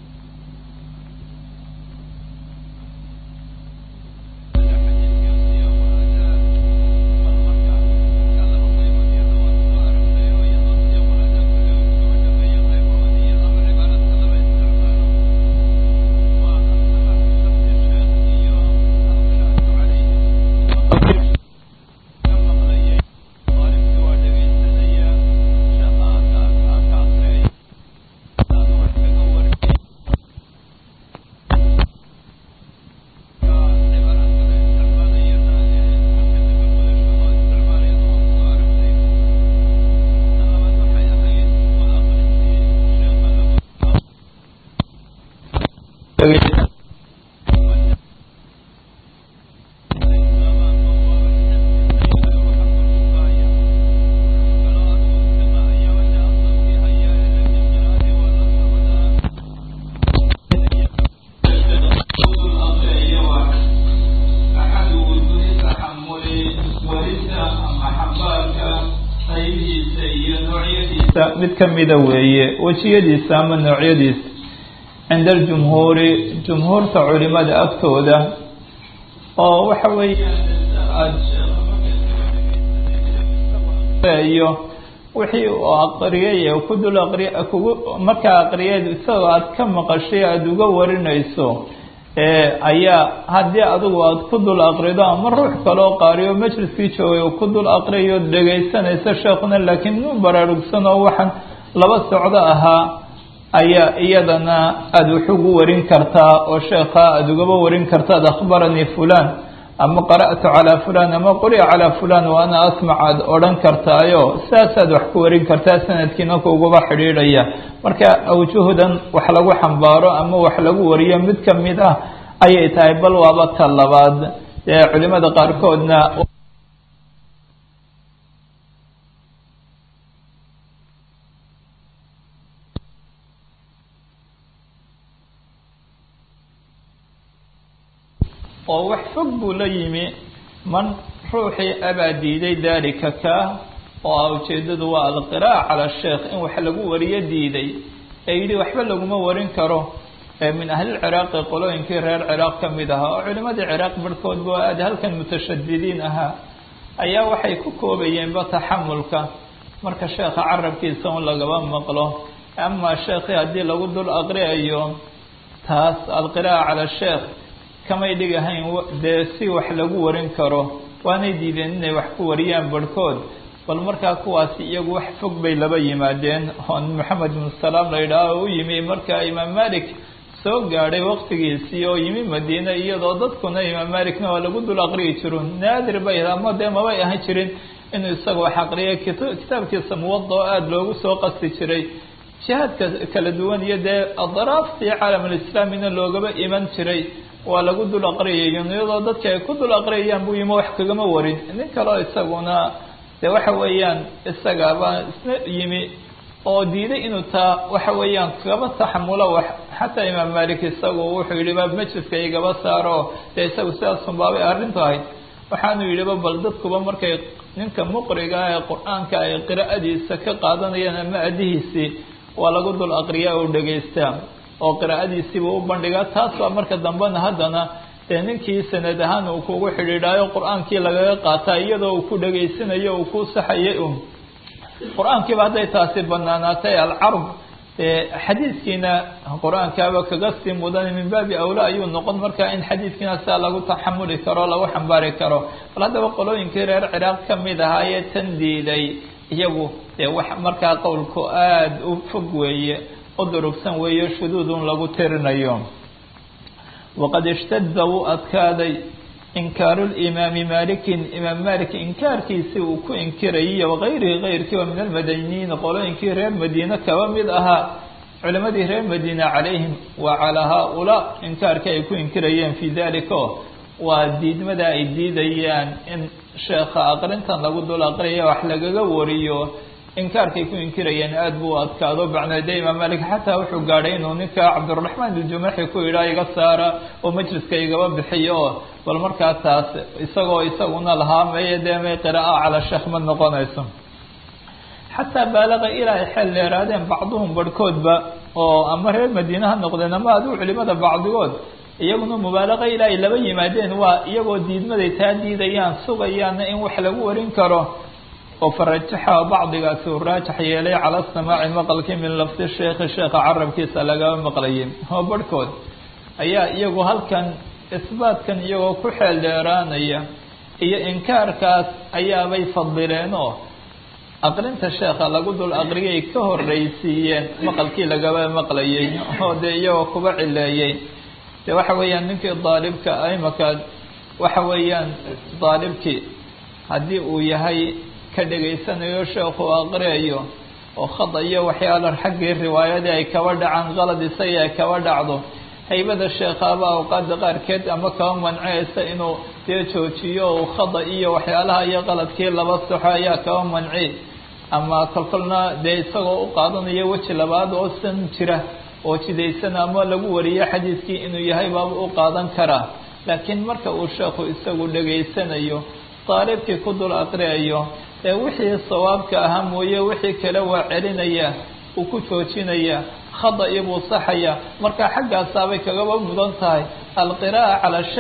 mid kamida weeye wejiyadiisa ama noocyadiisa cinda aljumhuuri jumhuurta culimada agtooda oo waxa weeyaan iyo wixii uu aqriyay ku dul aqriy kugu markaa aqriyeed isagoo aada ka maqashay aada uga warinayso ayaa haddii adigu aada ku dul aqrido ama ruux kaloo qaariyo majliskii joogay uu ku dul aqriyayo dhegaysanaysa sheekuna laakiin nu baraarugsan oo waxaan laba socdo ahaa ayaa iyadana aada wax ugu warin kartaa oo sheekha aada ugaba warin kartaad akhbaranii fulan ama qara'tu calaa fulan ama quri'a calaa fulan wa ana asmac aada odhan kartaayo saasaad wax ku warin kartaa sanadkiina kuguba xidhiidhaya marka awjuhdan wax lagu xambaaro ama wax lagu wariyo mid kamid ah ayay tahay bal waaba ta labaad ee culimada qaarkoodna oo wax fog buu la yimi man ruuxii abaa diiday daalika ka oo ah ujeedadu waa alqiraa'a cala sheekh in wax lagu wariyo diiday ee yidhi waxba laguma warin karo min ahlilciraaqi qolooyinkii reer ciraaq ka mid ahaa oo culimadii ciraaq barhkoodba oo aada halkan mutashadidiin ahaa ayaa waxay ku koobayeenba taxamulka marka sheekha carabkiisa un lagaba maqlo amaa sheekhii haddii lagu dul aqriayo taas alqiraa'a cala sheekh kamay dhigahayn dee si wax lagu warin karo waanay diideen inay wax ku wariyaan barhkood bal markaa kuwaasi iyagu wax fog bay laba yimaadeen oo maxamed ibnu salaam la yidhaaho oo u yimi markaa imaam malik soo gaadhay waqtigiisii oo yimi madiine iyadoo dadkuna imaam malikna waa lagu dul aqriyi jiro naadir bay ama dee mabay ahan jirin inuu isaga wax aqriya kitaabkiisa muwada oo aada loogu soo qasti jiray jihaadka kala duwan iyo dee adaraaftii caalamulislaamina loogaba iman jiray waa lagu dul aqriyayo iyadoo dadka ay ku dul aqriyayaan buu yimi wax kagama warin nin kaleo isaguna dee waxa weeyaan isagaba isna yimi oo diiday inuu taa waxa weeyaan kaba taxamulo wax xataa imaam malik isagu wuxuu yihi ba majliska igaba saaro dee isagu sidaasunbaabay arrintu ahayd waxaanu yidhiba bal dadkuba markay ninka muqriga ee qur-aanka ay qiraa'adiisa ka qaadanayaan ama adihiisii waa lagu dul aqriyaa oo dhegaystaa oo qiraa'adiisiiba u bandhigaa taas baa marka dambena haddana dee ninkii sanad ahaan uu kugu xidhiidhaayo qur-aankii lagaga qaataa iyadoo uu ku dhegaysanayo uu ku saxayay un qur-aankiiba hadday taasi banaanaatay alcarb xadiidkiina qur-aankaaba kaga sii mudan min baabi awla ayuu noqon markaa in xadiidkiina sidaa lagu taxamuli karo lagu xambaari karo bal haddaba qolooyinkii reer ciraaq ka mid ahaa ee tan diiday iyagu dee wax markaa qowlku aada u fog weeye u durugsan weeye shuduudun lagu tirinayo waqad ishtada wuu adkaaday inkaaru limaami malikin imaam malik inkaarkiisii uu ku inkirayay wagayrihi kayrkii oo min almadaniyiin qolooyinkii reer madiine kaba mid ahaa culimadii reer madiina calayhim wa calaa haa-ulaa inkaarkii ay ku inkirayeen fii dalika waa diidmada ay diidayaan in sheekha aqrintan lagu dul aqriya wax lagaga wariyo inkaarkay ku inkirayeen aada buu adkaado bacneede imaam malik xataa wuxuu gaadhay inuu ninka cabdiraxmaan iljumaxi ku yidhaa iga saara oo majliska igaba bixiyo bal markaa taas isagoo isaguna lahaa meye dee may qira'a calaa sheekh ma noqonayso xataa baalaqa ilaa ay xeel dheeraadeen bacduhum barhkoodba oo ama reer madiine ha noqdeen ama adigu culimada bacdigood iyaguna mubaalaqa ilaa ay laba yimaadeen waa iyagoo diidmaday taa diidayaan sugayaana in wax lagu warin karo oo farajaxa bacdigaasi uu raajax yeelay cala samaaci maqalkii min lafdi sheekhi sheekha carabkiisa lagaba maqlayay oo barhkood ayaa iyagu halkan isbaatkan iyagoo ku xeel dheeraanaya iyo inkaarkaas ayaabay fadileen oo aqrinta sheekha lagu dul aqriyay ka horreysiiyeen maqalkii lagaba maqlayay oo dee iyagoo kuba cileeyey de waxa weeyaan ninkii daalibka imaka waxa weeyaan daalibkii haddii uu yahay ka dhegaysanayo sheekhu aqriyayo oo khada iyo waxyaala xaggii riwaayadii ay kaba dhacaan qalad isagii ay kaba dhacdo haybada sheekhaaba awqaada qaarkeed ama kaba manceysa inuu dee joojiyo uu khada iyo waxyaalaha iyo qaladkii laba saxo ayaa kaba manci ama kolkolna dee isagoo u qaadanayo weji labaad oo san jira oo jidaysan ama lagu wariyo xadiidkii inuu yahay baaba u qaadan karaa laakiin marka uu sheekhu isagu dhegaysanayo daalibkii ku dul aqriyayo ee wixii sawaabka ahaa mooye wixii kale waa celinaya uu ku joojinaya khada iyo buu saxaya marka xaggaasaabay kagaba mudan tahay alqiraa'a cala sheekh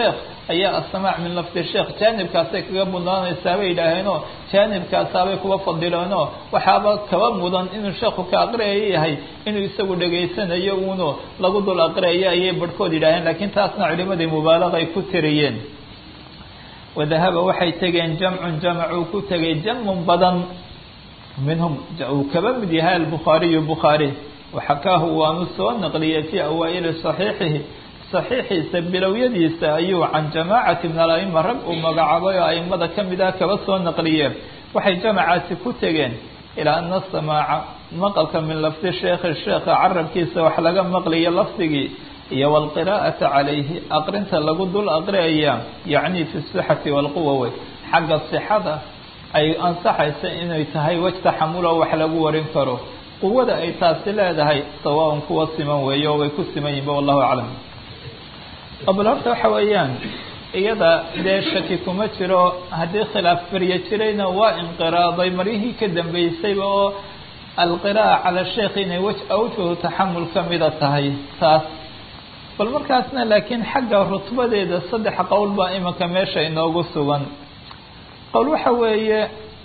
ayaa asamaac min lafdi sheekh jaanibkaasay kaga mudnaanaysaa bay yidhaaheenoo jaanibkaasaabay kuba fadileenoo waxaaba kaba mudan inuu sheekhu ka aqriyayo yahay inuu isagu dhegaysanayo uunu lagu dul aqriyayo ayay barhkood yidhaaheen laakiin taasna culimadii mubaalaqay ku tiriyeen wadahaba waxay tegeen jamcun jamc uu ku tegay jamun badan minhum uu kaba mid yahay albukhaariyu bukhaari waxakaahu waanu soo naqliyey fii awaa'ili saxiixihi saxiixiisa bilowyadiisa ayuu can jamaacati min alaima rag uu magacaabay oo aimada ka mid ah kaba soo naqliyeen waxay jamacaasi ku tegeen ilaa ana samaaca maqalka min lafdi sheekhi sheekha carabkiisa wax laga maqliyo lafdigii iyo walqiraa'ata calayhi aqrinta lagu dul aqriyaya yacni fi sixati walquwa wey xagga sixada ay ansaxaysa inay tahay wej taxamulo wax lagu warin karo quwada ay taasi leedahay sawaaun kuwa siman weeyo oo way ku siman yihinba wallahu aclam bal horta waxa weeyaan iyada dee shaki kuma jiro haddii khilaaf barya jirayna waa inqiraaday maryihii ka dambeysayba oo alqiraa'a cala sheekh inay wej awjuhu taxamul ka mida tahay taas bal markaasna laakiin xagga rutbadeeda saddex qowl baa imanka meesha inoogu sugan qowl waxa weeye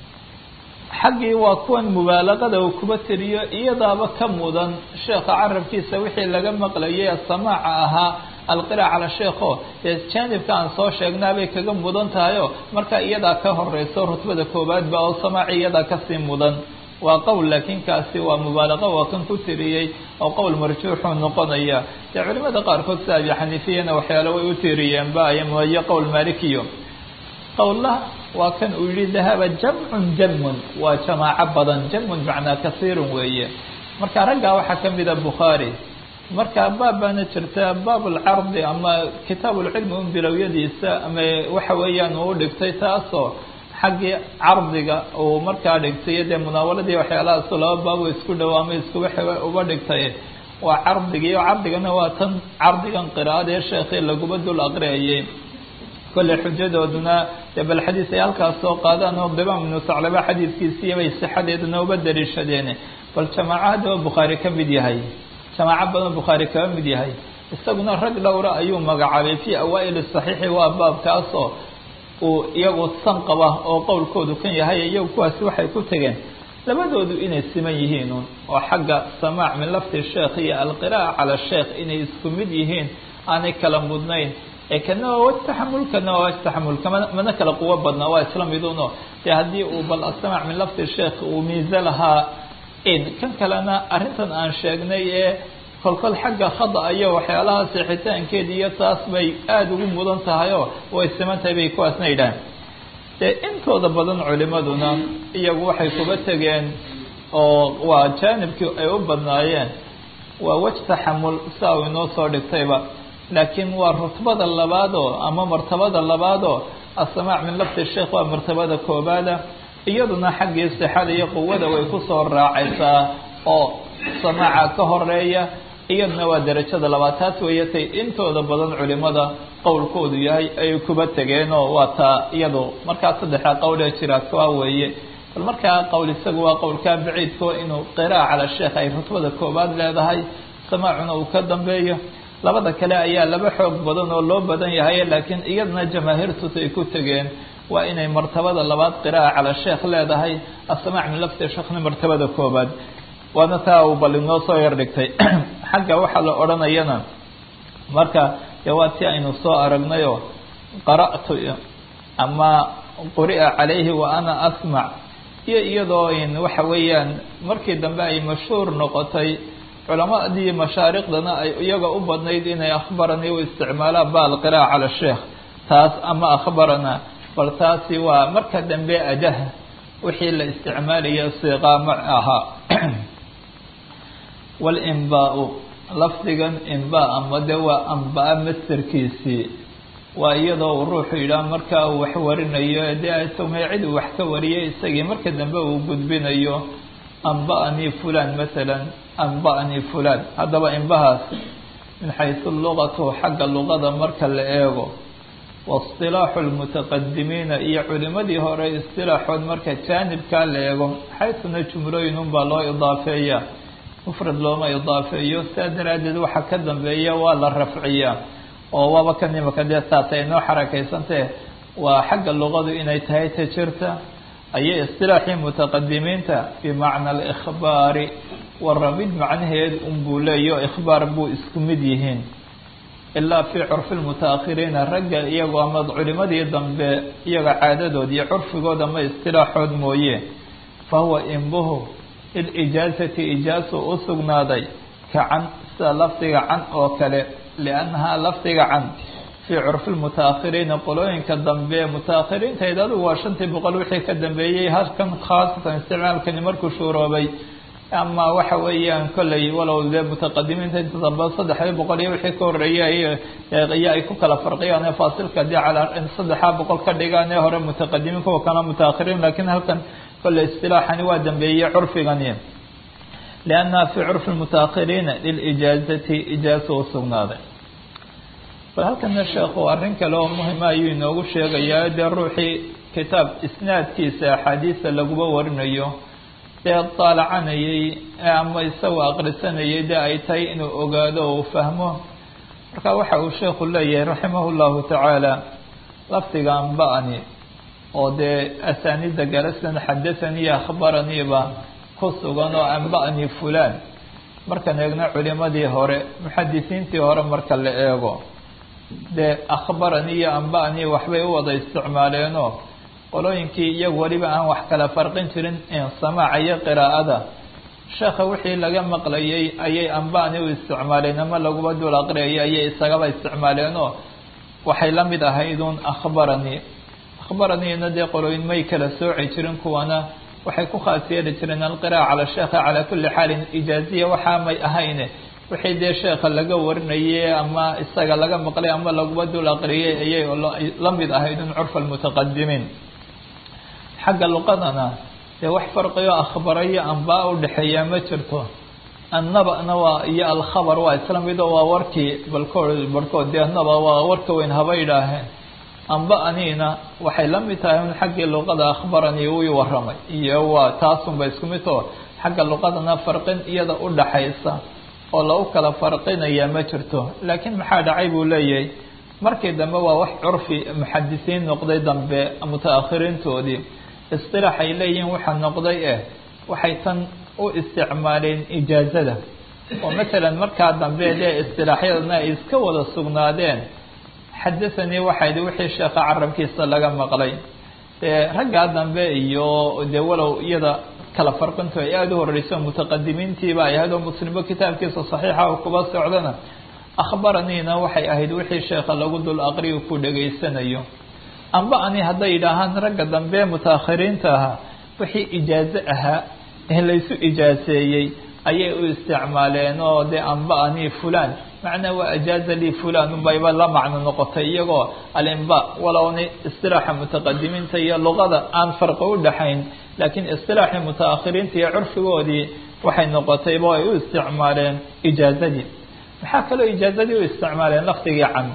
xaggii waa kuwan mubaalaqada uu kuba tiriyo iyadaaba ka mudan sheekha carabkiisa wixii laga maqlayay samaaca ahaa alqiraac cala sheekho dee jaanibka aan soo sheegnaabay kaga mudan tahayo marka iyadaa ka horeyso rutbada koowaadba oo samaaci iyadaa kasii mudan waa qowl laakiin kaasi waa mubaalaqo waa kan ku tiriyey oo qowl marjuuxuu noqonaya dee culimada qaarkood sida abi xaniifiyana waxyaale way u tiriyeenba aymoyo qowl maalikiyo qowllah waa kan uu yihi dahaba jamcun jamun waa jamaaco badan jamun macnaa kasiirun weeye marka raggaa waxaa ka mida bukhaari marka baab baana jirta baab alcardi ama kitaab ulcilmi un bilowyadiisa ama waxa weeyaan uu dhigtay taasoo xaggii cardiga uu markaa dhigtay dee munaawaladii waxyaalahaasoo laba baabo isku dhow ama iskuba uba dhigtay waa cardigii oo cardigana waa tan cardigan qiraa'adee sheekhi laguba dul aqriyayay kolley xujadooduna dee bal xadiis ay halkaas soo qaadaan oo dimaam ibnu saclaba xadiidkiisiiya bay sixadeeduna uba daliishadeen bal jamaaco haddaba bukhaari ka mid yahay jamaaco badan bukhaari kaba mid yahay isaguna rag dhowra ayuu magacaabay fii awaa'ili saxiixi waa baabkaasoo uu iyagu san qaba oo qowlkoodu kan yahay iyagu kuwaasi waxay ku tegeen labadoodu inay siman yihiinun oo xagga samaac min lafdi sheekh iyo alqiraa'a cala sheekh inay isku mid yihiin aanay kala mudnayn ee kana waa waj taxamul kana waa waj taxamul kama mana kala quwo badnaa waa isla miduno dee haddii uu bal asamac min lafdi sheekh uu miise lahaa in kan kalena arrintan aan sheegnay ee kolkol xagga khada iyo waxyaalaha seexitaankeeda iyo taas bay aada ugu mudan tahay oo way siman tahay bay kuwaasna yidhaaheen dee intooda badan culimaduna iyagu waxay kuba tegeen oo waa jaanibkii ay u badnaayeen waa wej taxamul saa uu inoo soo dhigtayba laakiin waa rutbada labaadoo ama martabada labaadoo asamaac min lafdi sheekh waa martabada koobaada iyaduna xaggii sixada iyo quwada way kusoo raacaysaa oo samaaca ka horeeya iyaduna waa derajada labaad taas weeye tay intooda badan culimada qowlkoodu yahay ay kuba tegeenoo waa taa iyadu markaa saddexda qowlee jira kuwa weeye bal markaa qowl isagu waa qowlkaa baciidko inuu qiraa'a cala sheekh ay rutbada koobaad leedahay samaacuna uu ka dambeeyo labada kale ayaa laba xoog badan oo loo badan yahay laakiin iyadana jamaahiirtus ay ku tegeen waa inay martabada labaad qiraa'a cala sheekh leedahay asamaac min lafdi sheekhna martabada koobaad waana taa uu bal inoo soo yar dhigtay xagga waxaa la odhanayana marka dee waa ti aynu soo aragnayoo qara'tu ama quri'a calayhi wa ana asmac iyo iyadoo in waxa weeyaan markii dambe ay mashhuur noqotay culamadii mashaariqdana ay iyaga u badnayd inay akhbarani u isticmaalaan ba alqiraa'a cala sheekh taas ama akhbarana bal taasi waa marka dambe ajaha wixii la isticmaalaya siiqaama ahaa walinbaa-u lafdigan inbaa ama de waa ambaa masterkiisii waa iyadoo uu ruuxu yidhaah markaa uu wax warinayo dee sameecid uu wax ka wariyay isagii marka dambe uu gudbinayo anba'anii fulan masalan anba'anii fulan haddaba inbahaas min xaysu lugatu xagga luqada marka la eego waistilaaxu lmutaqadimiina iyo culimadii hore istilaaxood marka jaanibkaa la eego xaytuna jumlooyin unbaa loo idaafeeya mufrad looma idaafeeyo sidaa daraaddeed waxa ka dambeeya waa la rafciyaa oo waaba kan imaka dee saata inoo xarakaysantee waa xagga luqadu inay tahay ta jirta ayay istilaaxii mutaqadimiinta bimacna alikhbaari waramid macnaheed unbuu leeyo ikhbaar buu isku mid yihiin ilaa fii curfi lmutaakhiriina ragga iyagoo ama culimadii dambe iyaga caadadood iyo curfigood ama istilaaxood mooye fa huwa imbuhu lilijaazati ijaasu u sugnaaday ka can sida lafdiga can oo kale liannahaa lafdiga can fii curfi lmutaakhiriina qolooyinka dambe mutaakhiriintayd adigu waa shantii boqol wixii ka dambeeyey halkan khaasatan isticmaalkani markuu shuuroobay ama waxa weeyaan kolley walow dee mutaqadimiinta inta dambe saddexdii boqol iyo wixii ka horreeyay iyo ay ku kala farqiyaan ee faasilka dee calaa saddexaa boqol ka dhigaan ee hore mutaqadimiin kuwa kana mutaakhiriin lakiin halkan kolley istilaaxani waa dambeeyey curfigani liannaha fii curfi lmutaakhiriina lilijaazati ijaaza u sugnaaday bal halkana sheekhu arrin kale oo muhima ayuu inoogu sheegayaa dee ruuxii kitaab isnaadkiisa axaadiista laguba warinayo dee daalacanayay ama isagoo aqrisanayay dee ay tahay inuu ogaado oo uu fahmo marka waxa uu sheekhu leeyahay raximah llahu tacaala lafdiga anba-ani oo dee asaanida garasan xadathanii akhbaraniiba ku sugan oo anba-ani fulaan markaan eegno culimadii hore muxadisiintii hore marka la eego dee akhbarani iyo anba-ani waxbay u wada isticmaaleenoo qolooyinkii iyagu weliba aan wax kala farqin jirin samaaca iyo qiraa'ada sheekha wixii laga maqlayay ayay anba-ani u isticmaaleen ama laguba dul aqriyayay ayay isagaba isticmaaleenoo waxay la mid ahaydun akhbarani akhbaraniina dee qolooyin may kala sooci jirin kuwana waxay ku khaas yeeli jireen alqira'a cala sheekha calaa kulli xaalin ijaaziya waxaa may ahayne wixii dee sheekha laga warinayay ama isaga laga maqlay ama laguba dul aqriyay ayay la mid ahaydun curfa almutaqadimiin xagga luqadana dee wax farqiyo akhbarayo anbaa udhexeeyaa ma jirto annaba-na waa iyo alkhabar waa isla mido waa warkii balkood barhkood dee annaba waa warka weyn haba idhaaheen anba-aniina waxay la mid tahay un xaggii luqada akhbaranii wii waramay iyo waa taasunba isku midoo xagga luqadana farqin iyada udhaxaysa oo lagu kala farqinaya ma jirto laakiin maxaa dhacay buu leeyahay markii dambe waa wax curfi muxadisiin noqday dambe muta-akhiriintoodii istilaax ay leeyihiin waxaa noqday eh waxay tan u isticmaaleen ijaazada oo masalan markaa dambe dee istilaaxyadana ay iska wada sugnaadeen xadathanii waxayd wixii sheekha carabkiisa laga maqlay dee raggaa dambe iyo dee walow iyada kala farqintu ay aada u horeyso mutaqadimiintiiba ay ahayd oo muslimbo kitaabkiisa saxiixa oo kuba socdana akhbaraniina waxay ahayd wixii sheekha lagu dul aqriyo ku dhegaysanayo amba ani hadday yidhaahaan ragga dambe mutaakhiriinta ahaa wixii ijaazo ahaa ee laysu ijaaseeyey ayay u isticmaaleen oo dee amba ani fulan macnaa waa ajaaza lii fulan unbayba la macno noqotay iyagoo alimba walowna istilaaxa mutaqadimiinta iyo luqada aan farqi u dhaxayn laakiin istilaaxii mutaakhiriinta iyo curfigoodii waxay noqotayba ay u isticmaaleen ijaazadii maxaa kaloo ijaazadii u isticmaaleen lafdigii can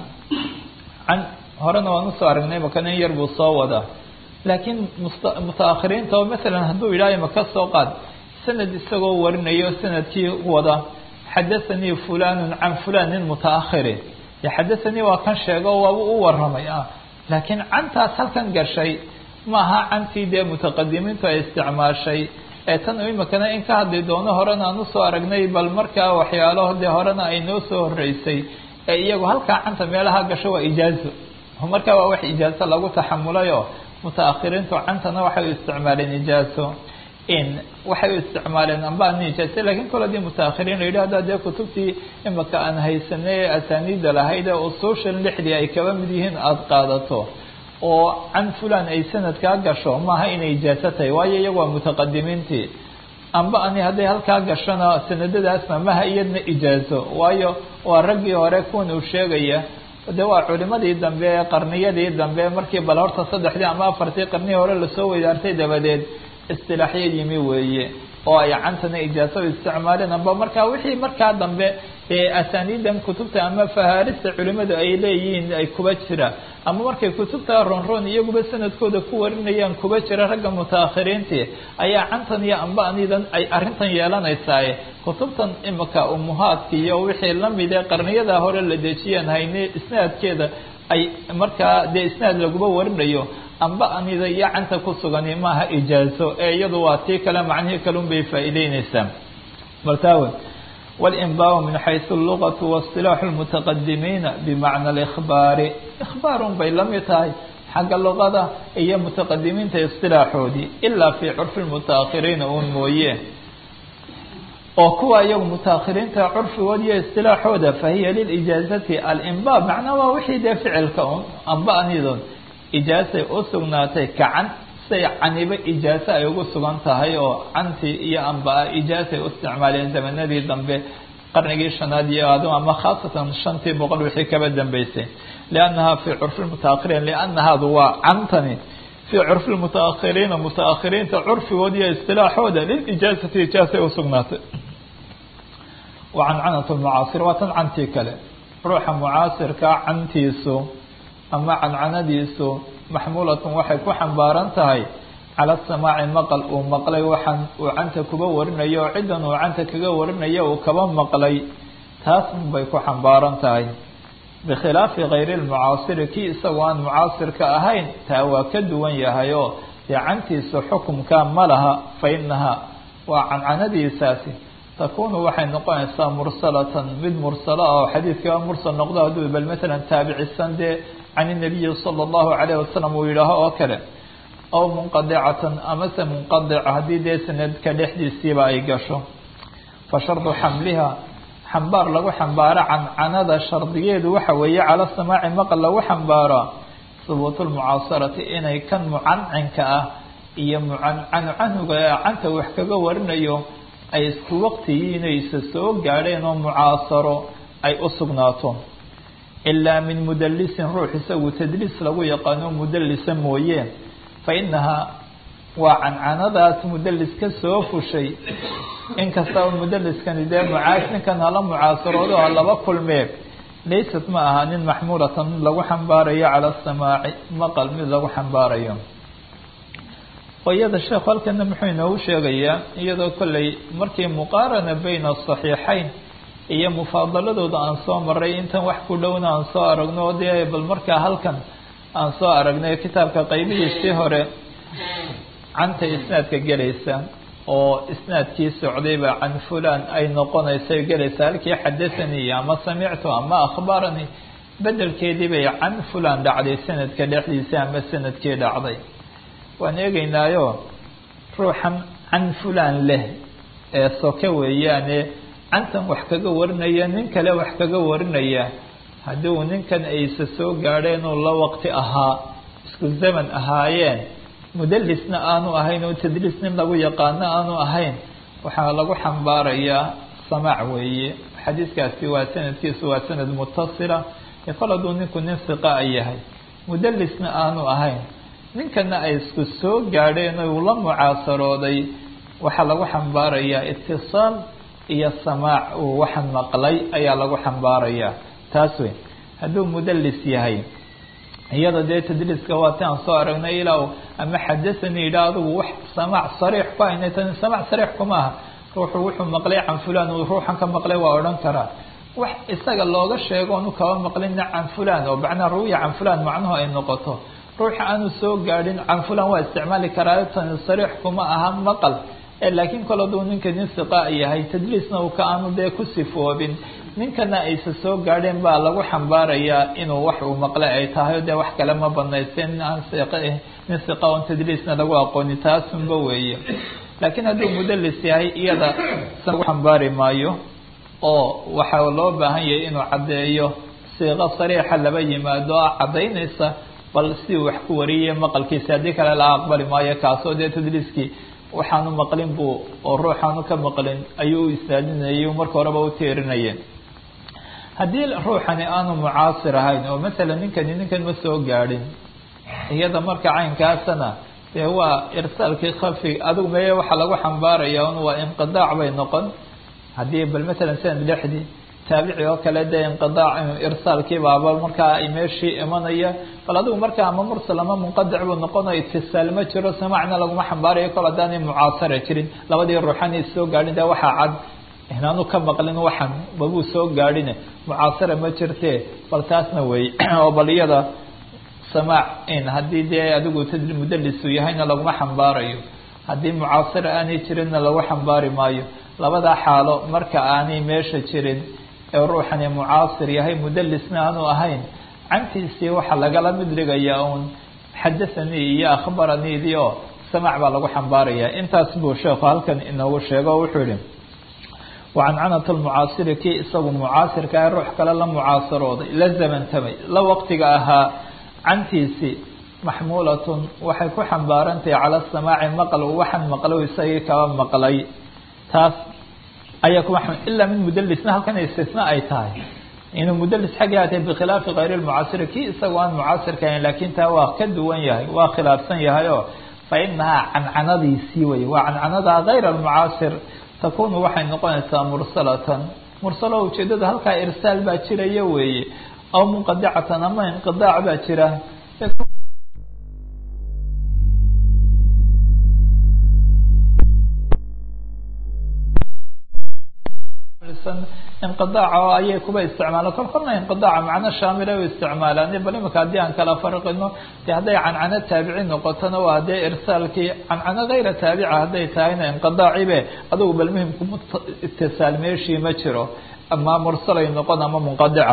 can horena waan usoo aragnay maka nin yar buu soo wadaa laakiin mutaakhiriinta oo masalan hadduu yidhaayo maka soo qaad sanad isagoo warinayo sanadkii wada xadathanii fulanun can fulan nin mutaakhiri xadathanii waa kan sheego waaba u waramay ah laakiin cantaas halkan gashay maaha cantii dee mutaqadimiintu ay isticmaashay ee tan imikana in ka hadli doono horena aan usoo aragnay bal markaa waxyaalo dee horena ay noo soo horeysay ee iyagu halkaa canta meelaha gasho waa ijaazo markaa waa wax ijaazo lagu taxamulayo mutaakhiriintu cantana waxay u isticmaaleen ijaazo in waxay u isticmaaleen amba an ijaaze lakin kol hadii mutaakhiriin la yidhi haddaa dee kutubtii imika aan haysanay ee asaaniida lahayd ee usuushan lixdii ay kaba mid yihiin aada qaadato oo can fulan ay sanadkaa gasho maaha inay ijaazo tahay waayo iyagu waa mutaqadimiintii amba ani hadday halkaa gashona sanadadaasna maha iyadna ijaazo waayo waa raggii hore kuwan uu sheegaya de waa culimadii dambe ee qarniyadii dambe markii bal horta saddexdii ama afartii qarnihii hore lasoo weydaartay dabadeed istilaaxyo yimi weeye oo ay cantana ijaaso isticmaaleen amba markaa wixii markaa dambe ee asaaniidan kutubta ama fahaarista culimadu ay leeyihiin ay kuba jira ama markay kutubta ronron iyaguba sanadkooda ku warinayaan kuba jira ragga mutaakhiriintii ayaa cantan iyo amba anidan ay arrintan yeelanaysaaye kutubtan imika umuhaadka iyo wixii lamid ee qarniyada hore la dejiyaan hayne isnaadkeeda ay markaa dee isnaad laguba warinayo amba anida iyo canta ku sugani maaha ijaazo ee iyadu waa tii kale macnihii kale un bay faa'iideyneysaa baltaawe والإنباء من حيث اللغة واصطلاح المتقدمين بمعنى الإخبار إخبار bay la mid tahay xagga luqada iyo mutaqadimiinta اصطilaaxoodii ilaa في curfi المتaأkhiriina un mooye oo kuwa iyagu mutaakhiriinta curfigood iyo اصطilaaxooda fahiya lilijaaزati alinba macnaa waa wixii dee ficilka un amba anidon ijaasay u sugnaatay kacan say canibo ijaaso ay ugu sugan tahay oo canti iyo ambaa ijaasay u isticmaaleen zamanadii dambe qarnigii shanaad iyo adu ama khaasatan shantii boqol wixii kaba dambeysay liannaha fii curfi lmutaakhiriin liannahaadu waa cantani fii curfi lmutaakhiriina mutaakhiriinta curfigood iyo istilaaxooda lilijaasati ijaasay usugnaatay wa cancanat lmucaasir waa tan cantii kale ruuxa mucaasirkaa cantiisu ama cancanadiisu maxmuulatun waxay ku xambaaran tahay cala samaaci maqal uu maqlay waxaan uu canta kuba warinayo oo ciddan uu canta kaga warinayo uu kaba maqlay taas bay ku xambaaran tahay bikhilaafi kayri lmucaasiri kii isagoo aan mucaasirka ahayn taa waa ka duwan yahay oo dee cantiisu xukumka ma laha fa inaha waa cancanadiisaasi takunu waxay noqonaysaa mursalatan mid mursala oo xadiidkaa mursal noqdo hadduu bal matalan taabicisan dee can inabiyi sala allahu calayh wasalam uu yidhaaho oo kale aw munqadicatan amase munqadica haddii dee sanadka dhexdiisiiba ay gasho fa shardu xamliha xambaar lagu xambaaro cancanada shardigeedu waxa weeye cala samaaci maqal lagu xambaaraa hubuutu lmucaasarati inay kan mucancinka ah iyo mucancanucanuga ee canta wax kaga warinayo ay isku waqtigiinaysa soo gaadheen oo mucaasaro ay u sugnaato ilaa min mudalisin ruux isagu tadliis lagu yaqaano mudalisa mooye fa inahaa waa cancanadaas mudalis ka soo fushay inkastaba mudaliskani dee mucaas ninkan hala mucaasaroodo ha laba kulmee laysat ma aha nin maxmuulatan mid lagu xambaarayo cala asamaaci maqal mid lagu xambaarayo oo iyada sheekhu halkana muxuu inoogu sheegayaa iyadoo kolley markii muqaarana bayna asaxiixayn iyo mufaadaladooda aan soo maray intan wax ku dhowna aan soo aragno o dee bal markaa halkan aan soo aragnay kitaabka qaybihiisii hore canta isnaadka gelaysa oo isnaadkii socdayba can fulan ay noqonaysay gelaysa halkii xadathanii ama samictu ama akhbaranii bedelkeedii bay can fulan dhacday sanadka dhexdiisa ama sanadkii dhacday waan eegeynaayo ruuxan can fulan leh ee soke weeyaane cantan wax kaga warinaya nin kale wax kaga warinaya haddii uu ninkan aysa soo gaadheen oo la waqti ahaa isku zaman ahaayeen mudalisna aanu ahayn oo tadliis nin lagu yaqaano aanu ahayn waxaa lagu xambaarayaa samaac weeye xadiiskaasi waa sanadkiisu waa sanad mutasila ee kol hadduu ninku nin siqa a yahay mudalisna aanu ahayn ninkana ay isku soo gaadheen oo uu la mucaasarooday waxaa lagu xambaarayaa itisaal iyo samaac uu waxan maqlay ayaa lagu xambaarayaa taas wey hadduu mudalis yahay iyada dee tadliiska waa ti aan soo aragnay ilaa ama xadahanii yidha adigu wax samaac sariix ku aynay tani samaac sariix kuma aha ruuxu wuxuu maqlay can fulan uu ruuxan ka maqlay waa odhan karaa wax isaga looga sheego onu kaba maqlina can fulan oo macnaa ruwiya can fulan macnuhu ay noqoto ruuxa aanu soo gaadhin can fulan waa isticmaali karaa tani sariix kuma aha maqal laakiin kol hadduu ninka nin siqa yahay tadliisna uu ka aanu dee ku sifoobin ninkana aysa soo gaadheen baa lagu xambaarayaa inuu wax uu maqlay ay tahay dee wax kale ma banaysteen nin aan siq nin siqa on tadliisna lagu aqooni taasunba weeye laakiin hadduu mudalis yahay iyada lagu xambaari maayo oo waxaa loo baahan yahay inuu caddeeyo siiqo sariixa laba yimaado a caddaynaysa bal si wax ku wariyay maqalkiisa haddii kale la aqbali maayo kaasoo dee tadliiskii waxaanu maqlin buu oo ruuxaanu ka maqlin ayuu u isnaadinayay marka horeba u teerinayeen haddii ruuxani aanu mucaasir ahayn oo masalan ninkani ninkan ma soo gaadhin iyada marka caynkaasana dee waa irsaalkii khafi adigu meye waxaa lagu xambaaraya un waa inqidaac bay noqon haddii bal matalan sanad lexdii taabici oo kale dee inqidaac irsaalkii baaba markaa ay meeshii imanaya bal adigu markaa ama mursal ama munqadic buu noqonayo itisaal ma jiro samacna laguma xambaarayo kol haddaanay mucaasara jirin labadii ruuxan is soo gaadhin dee waxaa cad inaanu ka maqlin waxan babuu soo gaadhine mucaasara ma jirte bal taasna wey oo bal iyada samaac in haddii dee adigu tadri mudalisu yahayna laguma xambaarayo haddii mucaasara aanay jirinna lagu xambaari maayo labada xaalo marka aanay meesha jirin ee ruuxani mucaasir yahay mudalisna aanu ahayn cantiisii waxaa lagala mid dhigayaa uun xadathanii iyo akhbaraniidii oo samaac baa lagu xambaaraya intaas buu sheekhu halkan inoogu sheego o wuxuu yihi wacancanat lmucaasiri kii isagu mucaasirka ah ruux kale la mucaasarooday la zamantamay la waqtiga ahaa cantiisii maxmuulatun waxay ku xambaarantahay cala samaaci maqal waxaan maqlo isagii kaba maqlay taas ayaa kuma ilaa min mudalisna halkan istisna ay tahay inuu mudalis xaggii atay bikhilaafi kayr lmucaasiri kii isagu aan mucaasirka ahayn laakiin taa waa ka duwan yahay waa khilaafsan yahay oo fa inahaa cancanadiisii wey waa cancanada kayr almucaasir takunu waxay noqonaysaa mursalatan mursalo ujeedada halkaa irsaal baa jiraya weeye aw munqadicatan ama inqidaac baa jira inqidaaca ayay kuba isticmaalaan kol kolna inqidaaca macno shaamila u isticmaalaan bal imika haddii aan kala farqino de hadday cancano taabici noqotona waa dee irsaalkii cancano kayra taabica hadday tahayna inqidaacibe adugu bal muhimku itisaal meeshii ma jiro ama mursalay noqon ama munqadica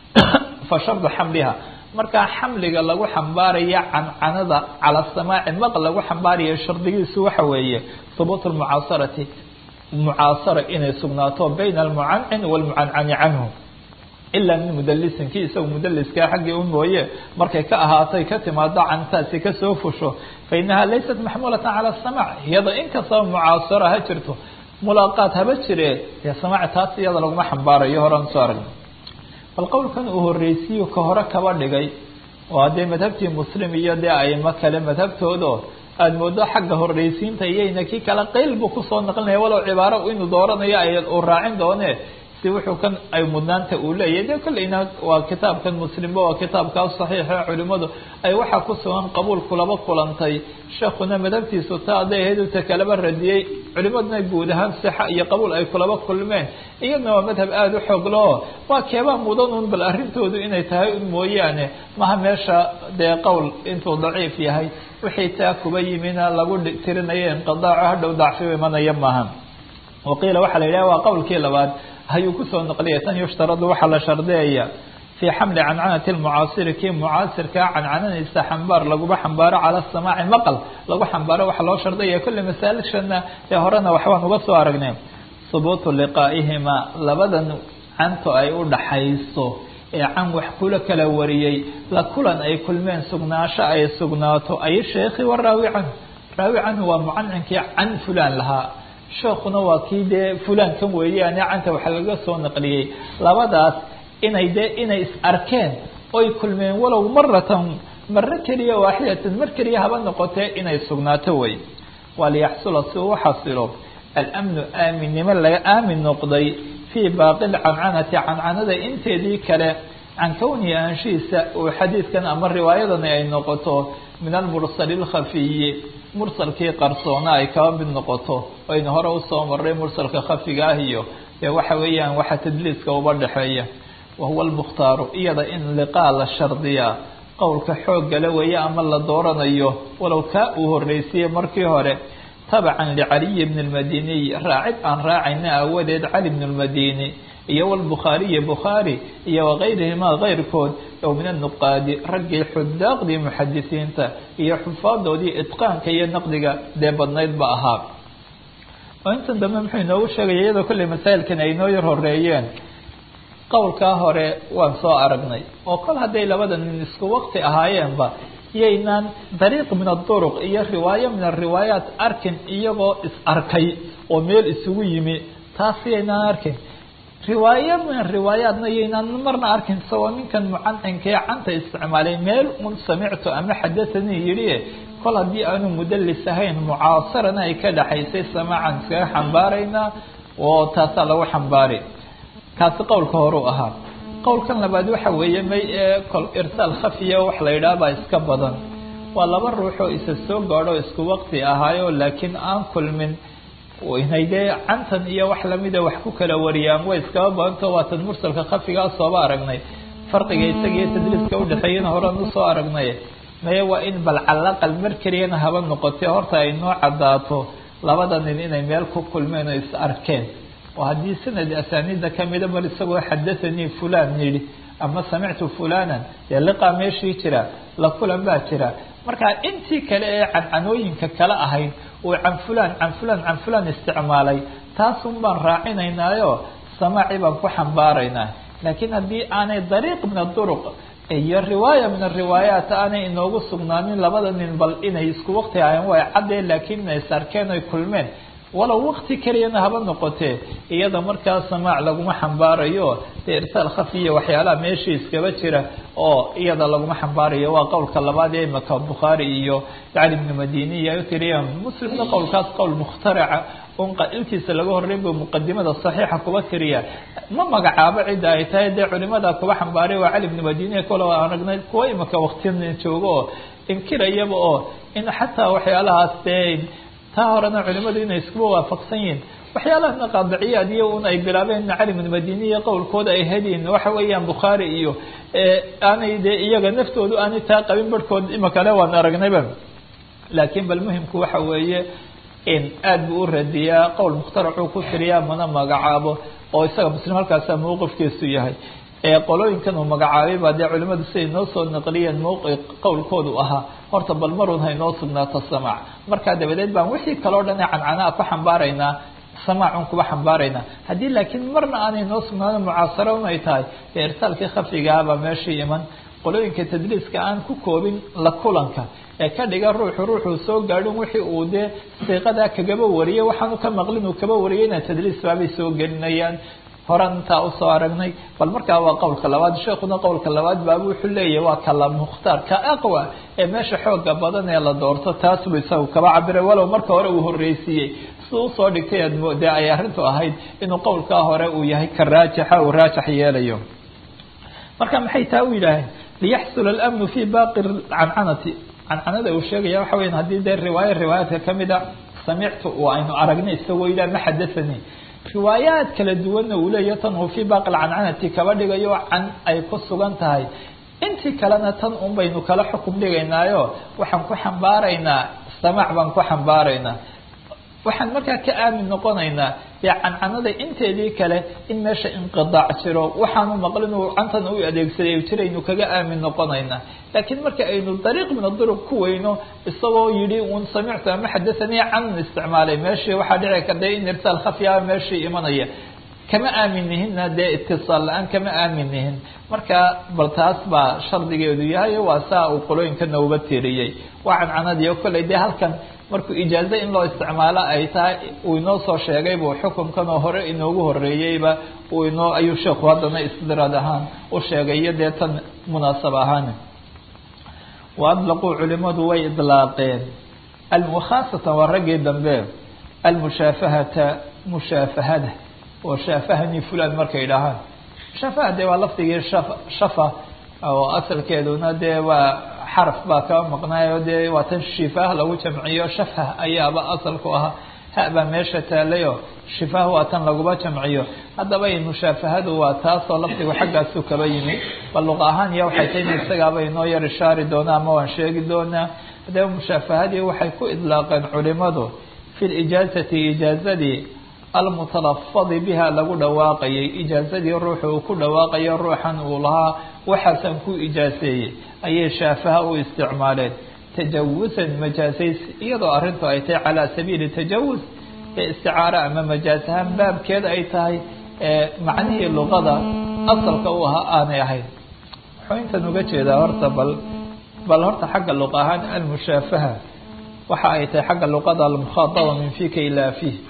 fa shardu xamliha markaa xamliga lagu xambaaraya cancanada cala samaaci maq lagu xambaaraya shardigiisu waxa weeye hubuut lmucaasarati mucaasara inay sugnaato bayna almucancin walmucancani canhu ilaa min mudalisin kii isaga mudaliskaa xaggii u mooye markay ka ahaatay ka timaado cantaasi kasoo fusho fa inaha laysat maxmuulatan cala samaac iyada inkastaba mucaasara ha jirto mulaaqaad haba jire dee samaac taas iyada laguma xambaarayo horaan soo aragna bal qowlkan uu horreysiyo ka hore kaba dhigay waa dee madhabtii muslim iyo dee aimo kale madhabtoodo aada moodo xagga horreysiinta iyayna kii kale qeyl buu kusoo naqlinaya walow cibaaro inuu dooranayo ay uu raacin doone si wuxuu kan ay mudnaanta uu leeyahay de kolleyna waa kitaabkan muslimba waa kitaabkaa saxiixa culimadu ay waxaa ku sugan qabuul kulaba kulantay sheekuna madhabtiisu ta hadday ahayd uta kalaba radiyey culimaduna guud ahaan sixa iyo qabuul ay kulaba kulmeen iyadna waa madhab aada u xoog lao waa keebaa mudan un bal arrintoodu inay tahay un mooyaane maha meesha dee qowl intuu daciif yahay wixii taa kuba yimina lagu tirinayo inqidaaco hadhow dacfi imanaya maaha waqiila waxaa la yidhaha waa qowlkii labaad hayuu kusoo naqliya tan yushtaradu waxaa la shardeeya fii xamli cancanati lmucaasiri kii mucaasirkaa cancanadiisa xambaar laguba xambaaro cala samaaci maqal lagu xambaaro waxaa loo shardaya kulli masaalishana ee horena waxbaan uga soo aragnay hubuutu liqaa'ihimaa labadan canto ay u dhaxayso ee can wax kula kala wariyey la kulan ay kulmeen sugnaasho ay sugnaato ay sheekhi wa raawi canhu raawi canhu waa mucancinkii can fulaan lahaa sheekuna waa kii dee fulaan kan weeyaane canta waxa laga soo naqliyey labadaas inay dee inay is arkeen oy kulmeen walow maratan maro keliya waaxidatan mar keliya haba noqotee inay sugnaato wey waa liyaxsula si uu xasilo alamnu aaminnimo laga aamin noqday fii baaqi lcancanati cancanada inteedii kale can kownihi anshihiisa uu xadiidkan ama riwaayadani ay noqoto min almursali lkhafiyi mursalkii qarsoona ay kaba mid noqoto aynu hore usoo maray mursalka khafiga ah iyo dee waxa weeyaan waxa tadliiska uba dhexeeya wahuwa almukhtaaru iyada in liqaa la shardiyaa qowlka xooggale weeye ama la dooranayo walow kaa uu horreysiye markii hore tabacan licaliyi bni lmadiniy raacid aan raacayna aawadeed cali bn lmadini iyo wlbukhaariyi bukhaari iyo wagayrihimaa keyrkood ow min anuqaadi raggii xudaaqdii muxadisiinta iyo xufaadoodii itqaanka iyo naqdiga dee badnayd ba ahaa oo intan dambe muxuu inoogu sheegaya iyadoo kolley masaa'ilkan ay inoo yar horeeyeen qowlkaa hore waan soo aragnay oo kol hadday labada nin isku waqti ahaayeenba iyaynaan dariiq min aduruq iyo riwaayo min ariwaayaat arkin iyagoo is arkay oo meel isugu yimi taas iyaynaan arkin riwaayo min riwaayaadna yaynaan marna arkin isagoo ninkan mucancinkae canta isticmaalay meel un samictu ama xadathanii yidhi kol haddii aanu mudalis ahayn mucaasarana ay ka dhaxaysay samaacan iskaga xambaaraynaa oo taasaa lagu xambaari kaasi qowlka horeu ahaa qowlkan labaad waxa weeye may ee kol irsaal khafiya wax la yidhaha baa iska badan waa laba ruuxoo isa soo gaadho isku waqti ahaayo laakiin aan kulmin inay dee cantan iyo wax lamida wax ku kala wariyaan way iskaba badanto waatan mursalka khafigaa sooba aragnay farqiga isagiiyo tadliiska udhexeeyana horan usoo aragnay maye waa in bal calaqal mar keliyana haba noqotee horta ay noo cadaato labada nin inay meel ku kulmeen oo is arkeen oo haddii sanad asaaniida kamida mar isagoo xadathanii fulan yidhi ama samictu fulanan dee liqaa meeshii jira la kulan baa jira marka intii kale ee cancanooyinka kale ahayd uu can fulan can fulan can fulan isticmaalay taasun baan raacinaynaayo samaaci baan ku xambaaraynaa laakiin haddii aanay dariiq min aduruq iyo riwaaya min ariwaayaat aanay inoogu sugnaanin labada nin bal inay isku waqti ahayn way caddeen laakiin inay is arkeen oy kulmeen walow wakti keliyana haba noqotee iyada markaa samaac laguma xambaarayo dee irsaal khafiya waxyaalaha meeshii iskaba jira oo iyada laguma xambaarayo waa qowlka labaad ee imaka bukhaari iyo cali bnu madini iyo ay u tiriyaan muslimna qowlkaas qowl mukhtaraca un qailkiisa laga horreyn bu muqadimada saxiixa kuba tiriya ma magacaabo cidda ay tahay dee culimada kuba xambaaray waa cali bnu madini kale aan aragnay kuwa imaka waktiya joogo oo inkirayaba oo in xataa waxyaalahaas dee taa horena culimadu inay iskuba waafaqsan yihiin waxyaalaha qaadiciyaad iyo un ay bilaabeen cali bn madini iyo qowlkooda ay hediin waxa weeyaan bukhaari iyo aanay dee iyaga naftoodu aanay taa qabin barhkood imakale waan aragnayba laakiin bal muhimku waxa weeye in aad buu u radiyaa qowl mukhtaracuu ku tiriyaa mana magacaabo oo isaga muslim halkaasa mawqifkiisu yahay qolooyinkan uu magacaabay baa dee culimadu siday noo soo naqliyeen mawqi qowlkoodu ahaa horta bal marun haynoo sugnaato samaac markaa dabadeed baan wixii kaleo dhan ee cancanaa ku xambaaraynaa samaacun kuba xambaaraynaa haddii laakiin marna aanay noo sugnaano mucaasaro un ay tahay dee irsaalkii khafigaabaa meeshii iman qolooyinka tadliiska aan ku koobin la kulanka ee ka dhiga ruuxu ruuxuu soo gaadhin wixii uu dee siiqadaa kagaba wariyay waxaanu ka maqlin uu kaba wariyayna tadliis baabay soo gelinayaan horan intaa usoo aragnay bal markaa waa qowlka labaad sheekuna qowlka labaad baaba wuxuu leeyahay waa kala mukhtaar ka aqwa ee meesha xooga badan ee la doorto taas buu isagu kaba cabiray walow marka hore uu horreysiiyey sida usoo dhigtay aad moodee ay arrintu ahayd inuu qowlkaa hore uu yahay ka raajixa uu raajax yeelayo marka maxay taa u yidhaaheen liyaxsula alamnu fi baaqi cancanati cancanada uu sheegaya waxa weyan haddii dee riwaaya riwaayaadka kamida samictu oo aynu aragnay isagoo yidhah ma xadathanii riwaayaad kala duwanna uu leeyahy tan uu fii baaqi cancanati kaba dhigayo can ay ku sugan tahay intii kalena tan un baynu kala xukum dhigaynaayo waxaan ku xambaaraynaa samaac baan ku xambaaraynaa waxaan markaa ka aamin noqonaynaa dee cancanada inteedii kale in meesha inqidaac jiro waxaanu maqlin uu cantan u adeegsaday jiraynu kaga aamin noqonaynaa laakiin marka aynu dariiq min aduruq ku weyno isagoo yidhi un samictu ama xadathanii can isticmaalay meeshii waxaa dhici karta in irsaal khafiyaa meeshii imanaya kama aamin nihinna dee itisaal la-aan kama aamin nihin marka bal taas baa shardigeedu yahay waa saa uu qolooyinka nooba tiriyey waa cancanadii o kolley dee halkan markuu ijaazo in loo isticmaalo ay tahay uu inoo soo sheegay buu xukunkan oo hore inoogu horeeyeyba uu inoo ayuu sheekhu haddana istidraad ahaan u sheegay iyo dee tan munaasab ahaan wa adlaquu culimadu way idlaaqeen khaasatan waa raggii dambe almushaafahata mushaafahada oo shaafahani fulan markay dhahaan shaafaha dee waa lafdigii shaf shafa oo asalkeeduna dee waa xaraf baa kaba maqnaayo dee waa tan shifaah lagu jamciyo shafah ayaaba asalku ahaa ha baa meesha taalayo shifaah waa tan laguma jamciyo haddaba mushaafahadu waa taasoo lafdigu xaggaasu kaba yimi bal luqa ahaan iyo waxay tahay in isagaaba inoo yar ishaari doonaa ama waan sheegi doonaa haddaba mushaafahadii waxay ku idlaaqeen culimadu fi lijaazati ijaazadii almutalafadi biha lagu dhawaaqayay ijaazadii ruuxu uu ku dhawaaqayo ruuxan uu lahaa waxaasan ku ijaaseeyey ayay shaafaha u isticmaaleen tajawusan majaasays iyadoo arrintu ay tahay calaa sabiili tajawus ee isticaaro ama majaas ahaan baabkeeda ay tahay macnihii luqada asalka u ahaa aanay ahayn wuxuu intan uga jeedaa horta bal bal horta xagga luqa ahaan almushaafaha waxa ay tahay xagga luqada almukhaadaba min fika ilaa fiih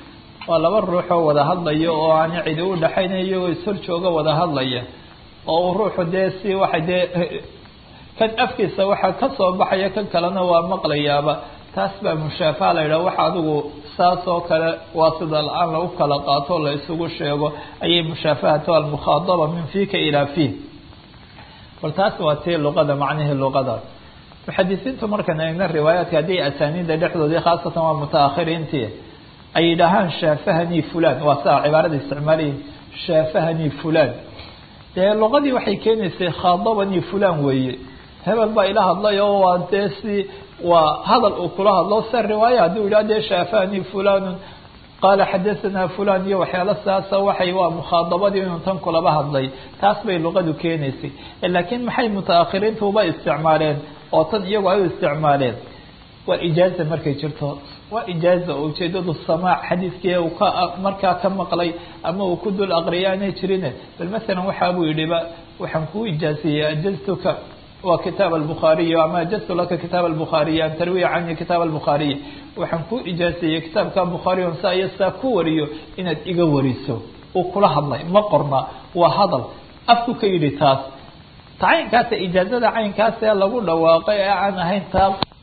waa laba ruuxoo wada hadlaya oo aan cidi u dhaxaynayo oo ishor jooga wada hadlaya oo uu ruuxu dee si waxa dee kan afkiisa waxaa ka soo baxaya kan kalena waa maqlayaaba taas baa mushaafaha la yidhaha waxa adigu saas oo kale waa sida la-aan lagu kala qaato la isugu sheego ayay mushaafahatu almukhaadaba min fika ilaa fih bal taas waa tii luqada macnihii luqadaas muxadisiintu markan eegna riwaayaadka haddii asaaniida dhexdoodii khaasatan waa mutaakhiriintii ay yidhaahaan shaafahanii fulan waa saa cibaarada isticmaalayiin shaafahanii fulan dee luqadii waxay keenaysay khaadabanii fulan weeye hebel baa ila hadlay oo waa dee si waa hadal uu kula hadlo sa riwaaya hadduu yidhah dee shaafahanii fulanun qaala xadahanaa fulan iyo waxyaalo saasa waxay waa mukhaadabadii inuu tan kulaba hadlay taas bay luqadu keenaysay laakiin maxay mutaakhiriintu uba isticmaaleen oo tan iyagu ay u isticmaaleen waa ijaaza markay jirto waa ijaaza oo ujeedadu samaac xadiiskii uu ka markaa ka maqlay ama uu ku dul aqriya aanay jirine bal masalan waxa buu yidhiba waxaan kuu ijaaziyey ajaztuka waa kitaab albukhaariy ama ajaztu laka kitaab albukhaariy an tarwiya cani kitaab albukhaariy waxaan kuu ijaaziyey kitaabka bukhaariy on saa iyo saa ku wariyo inaad iga wariso uu kula hadlay ma qorna waa hadal afku ka yidhi taas ta caynkaasa ijaazada caynkaas ee lagu dhawaaqay ee aan ahayn taa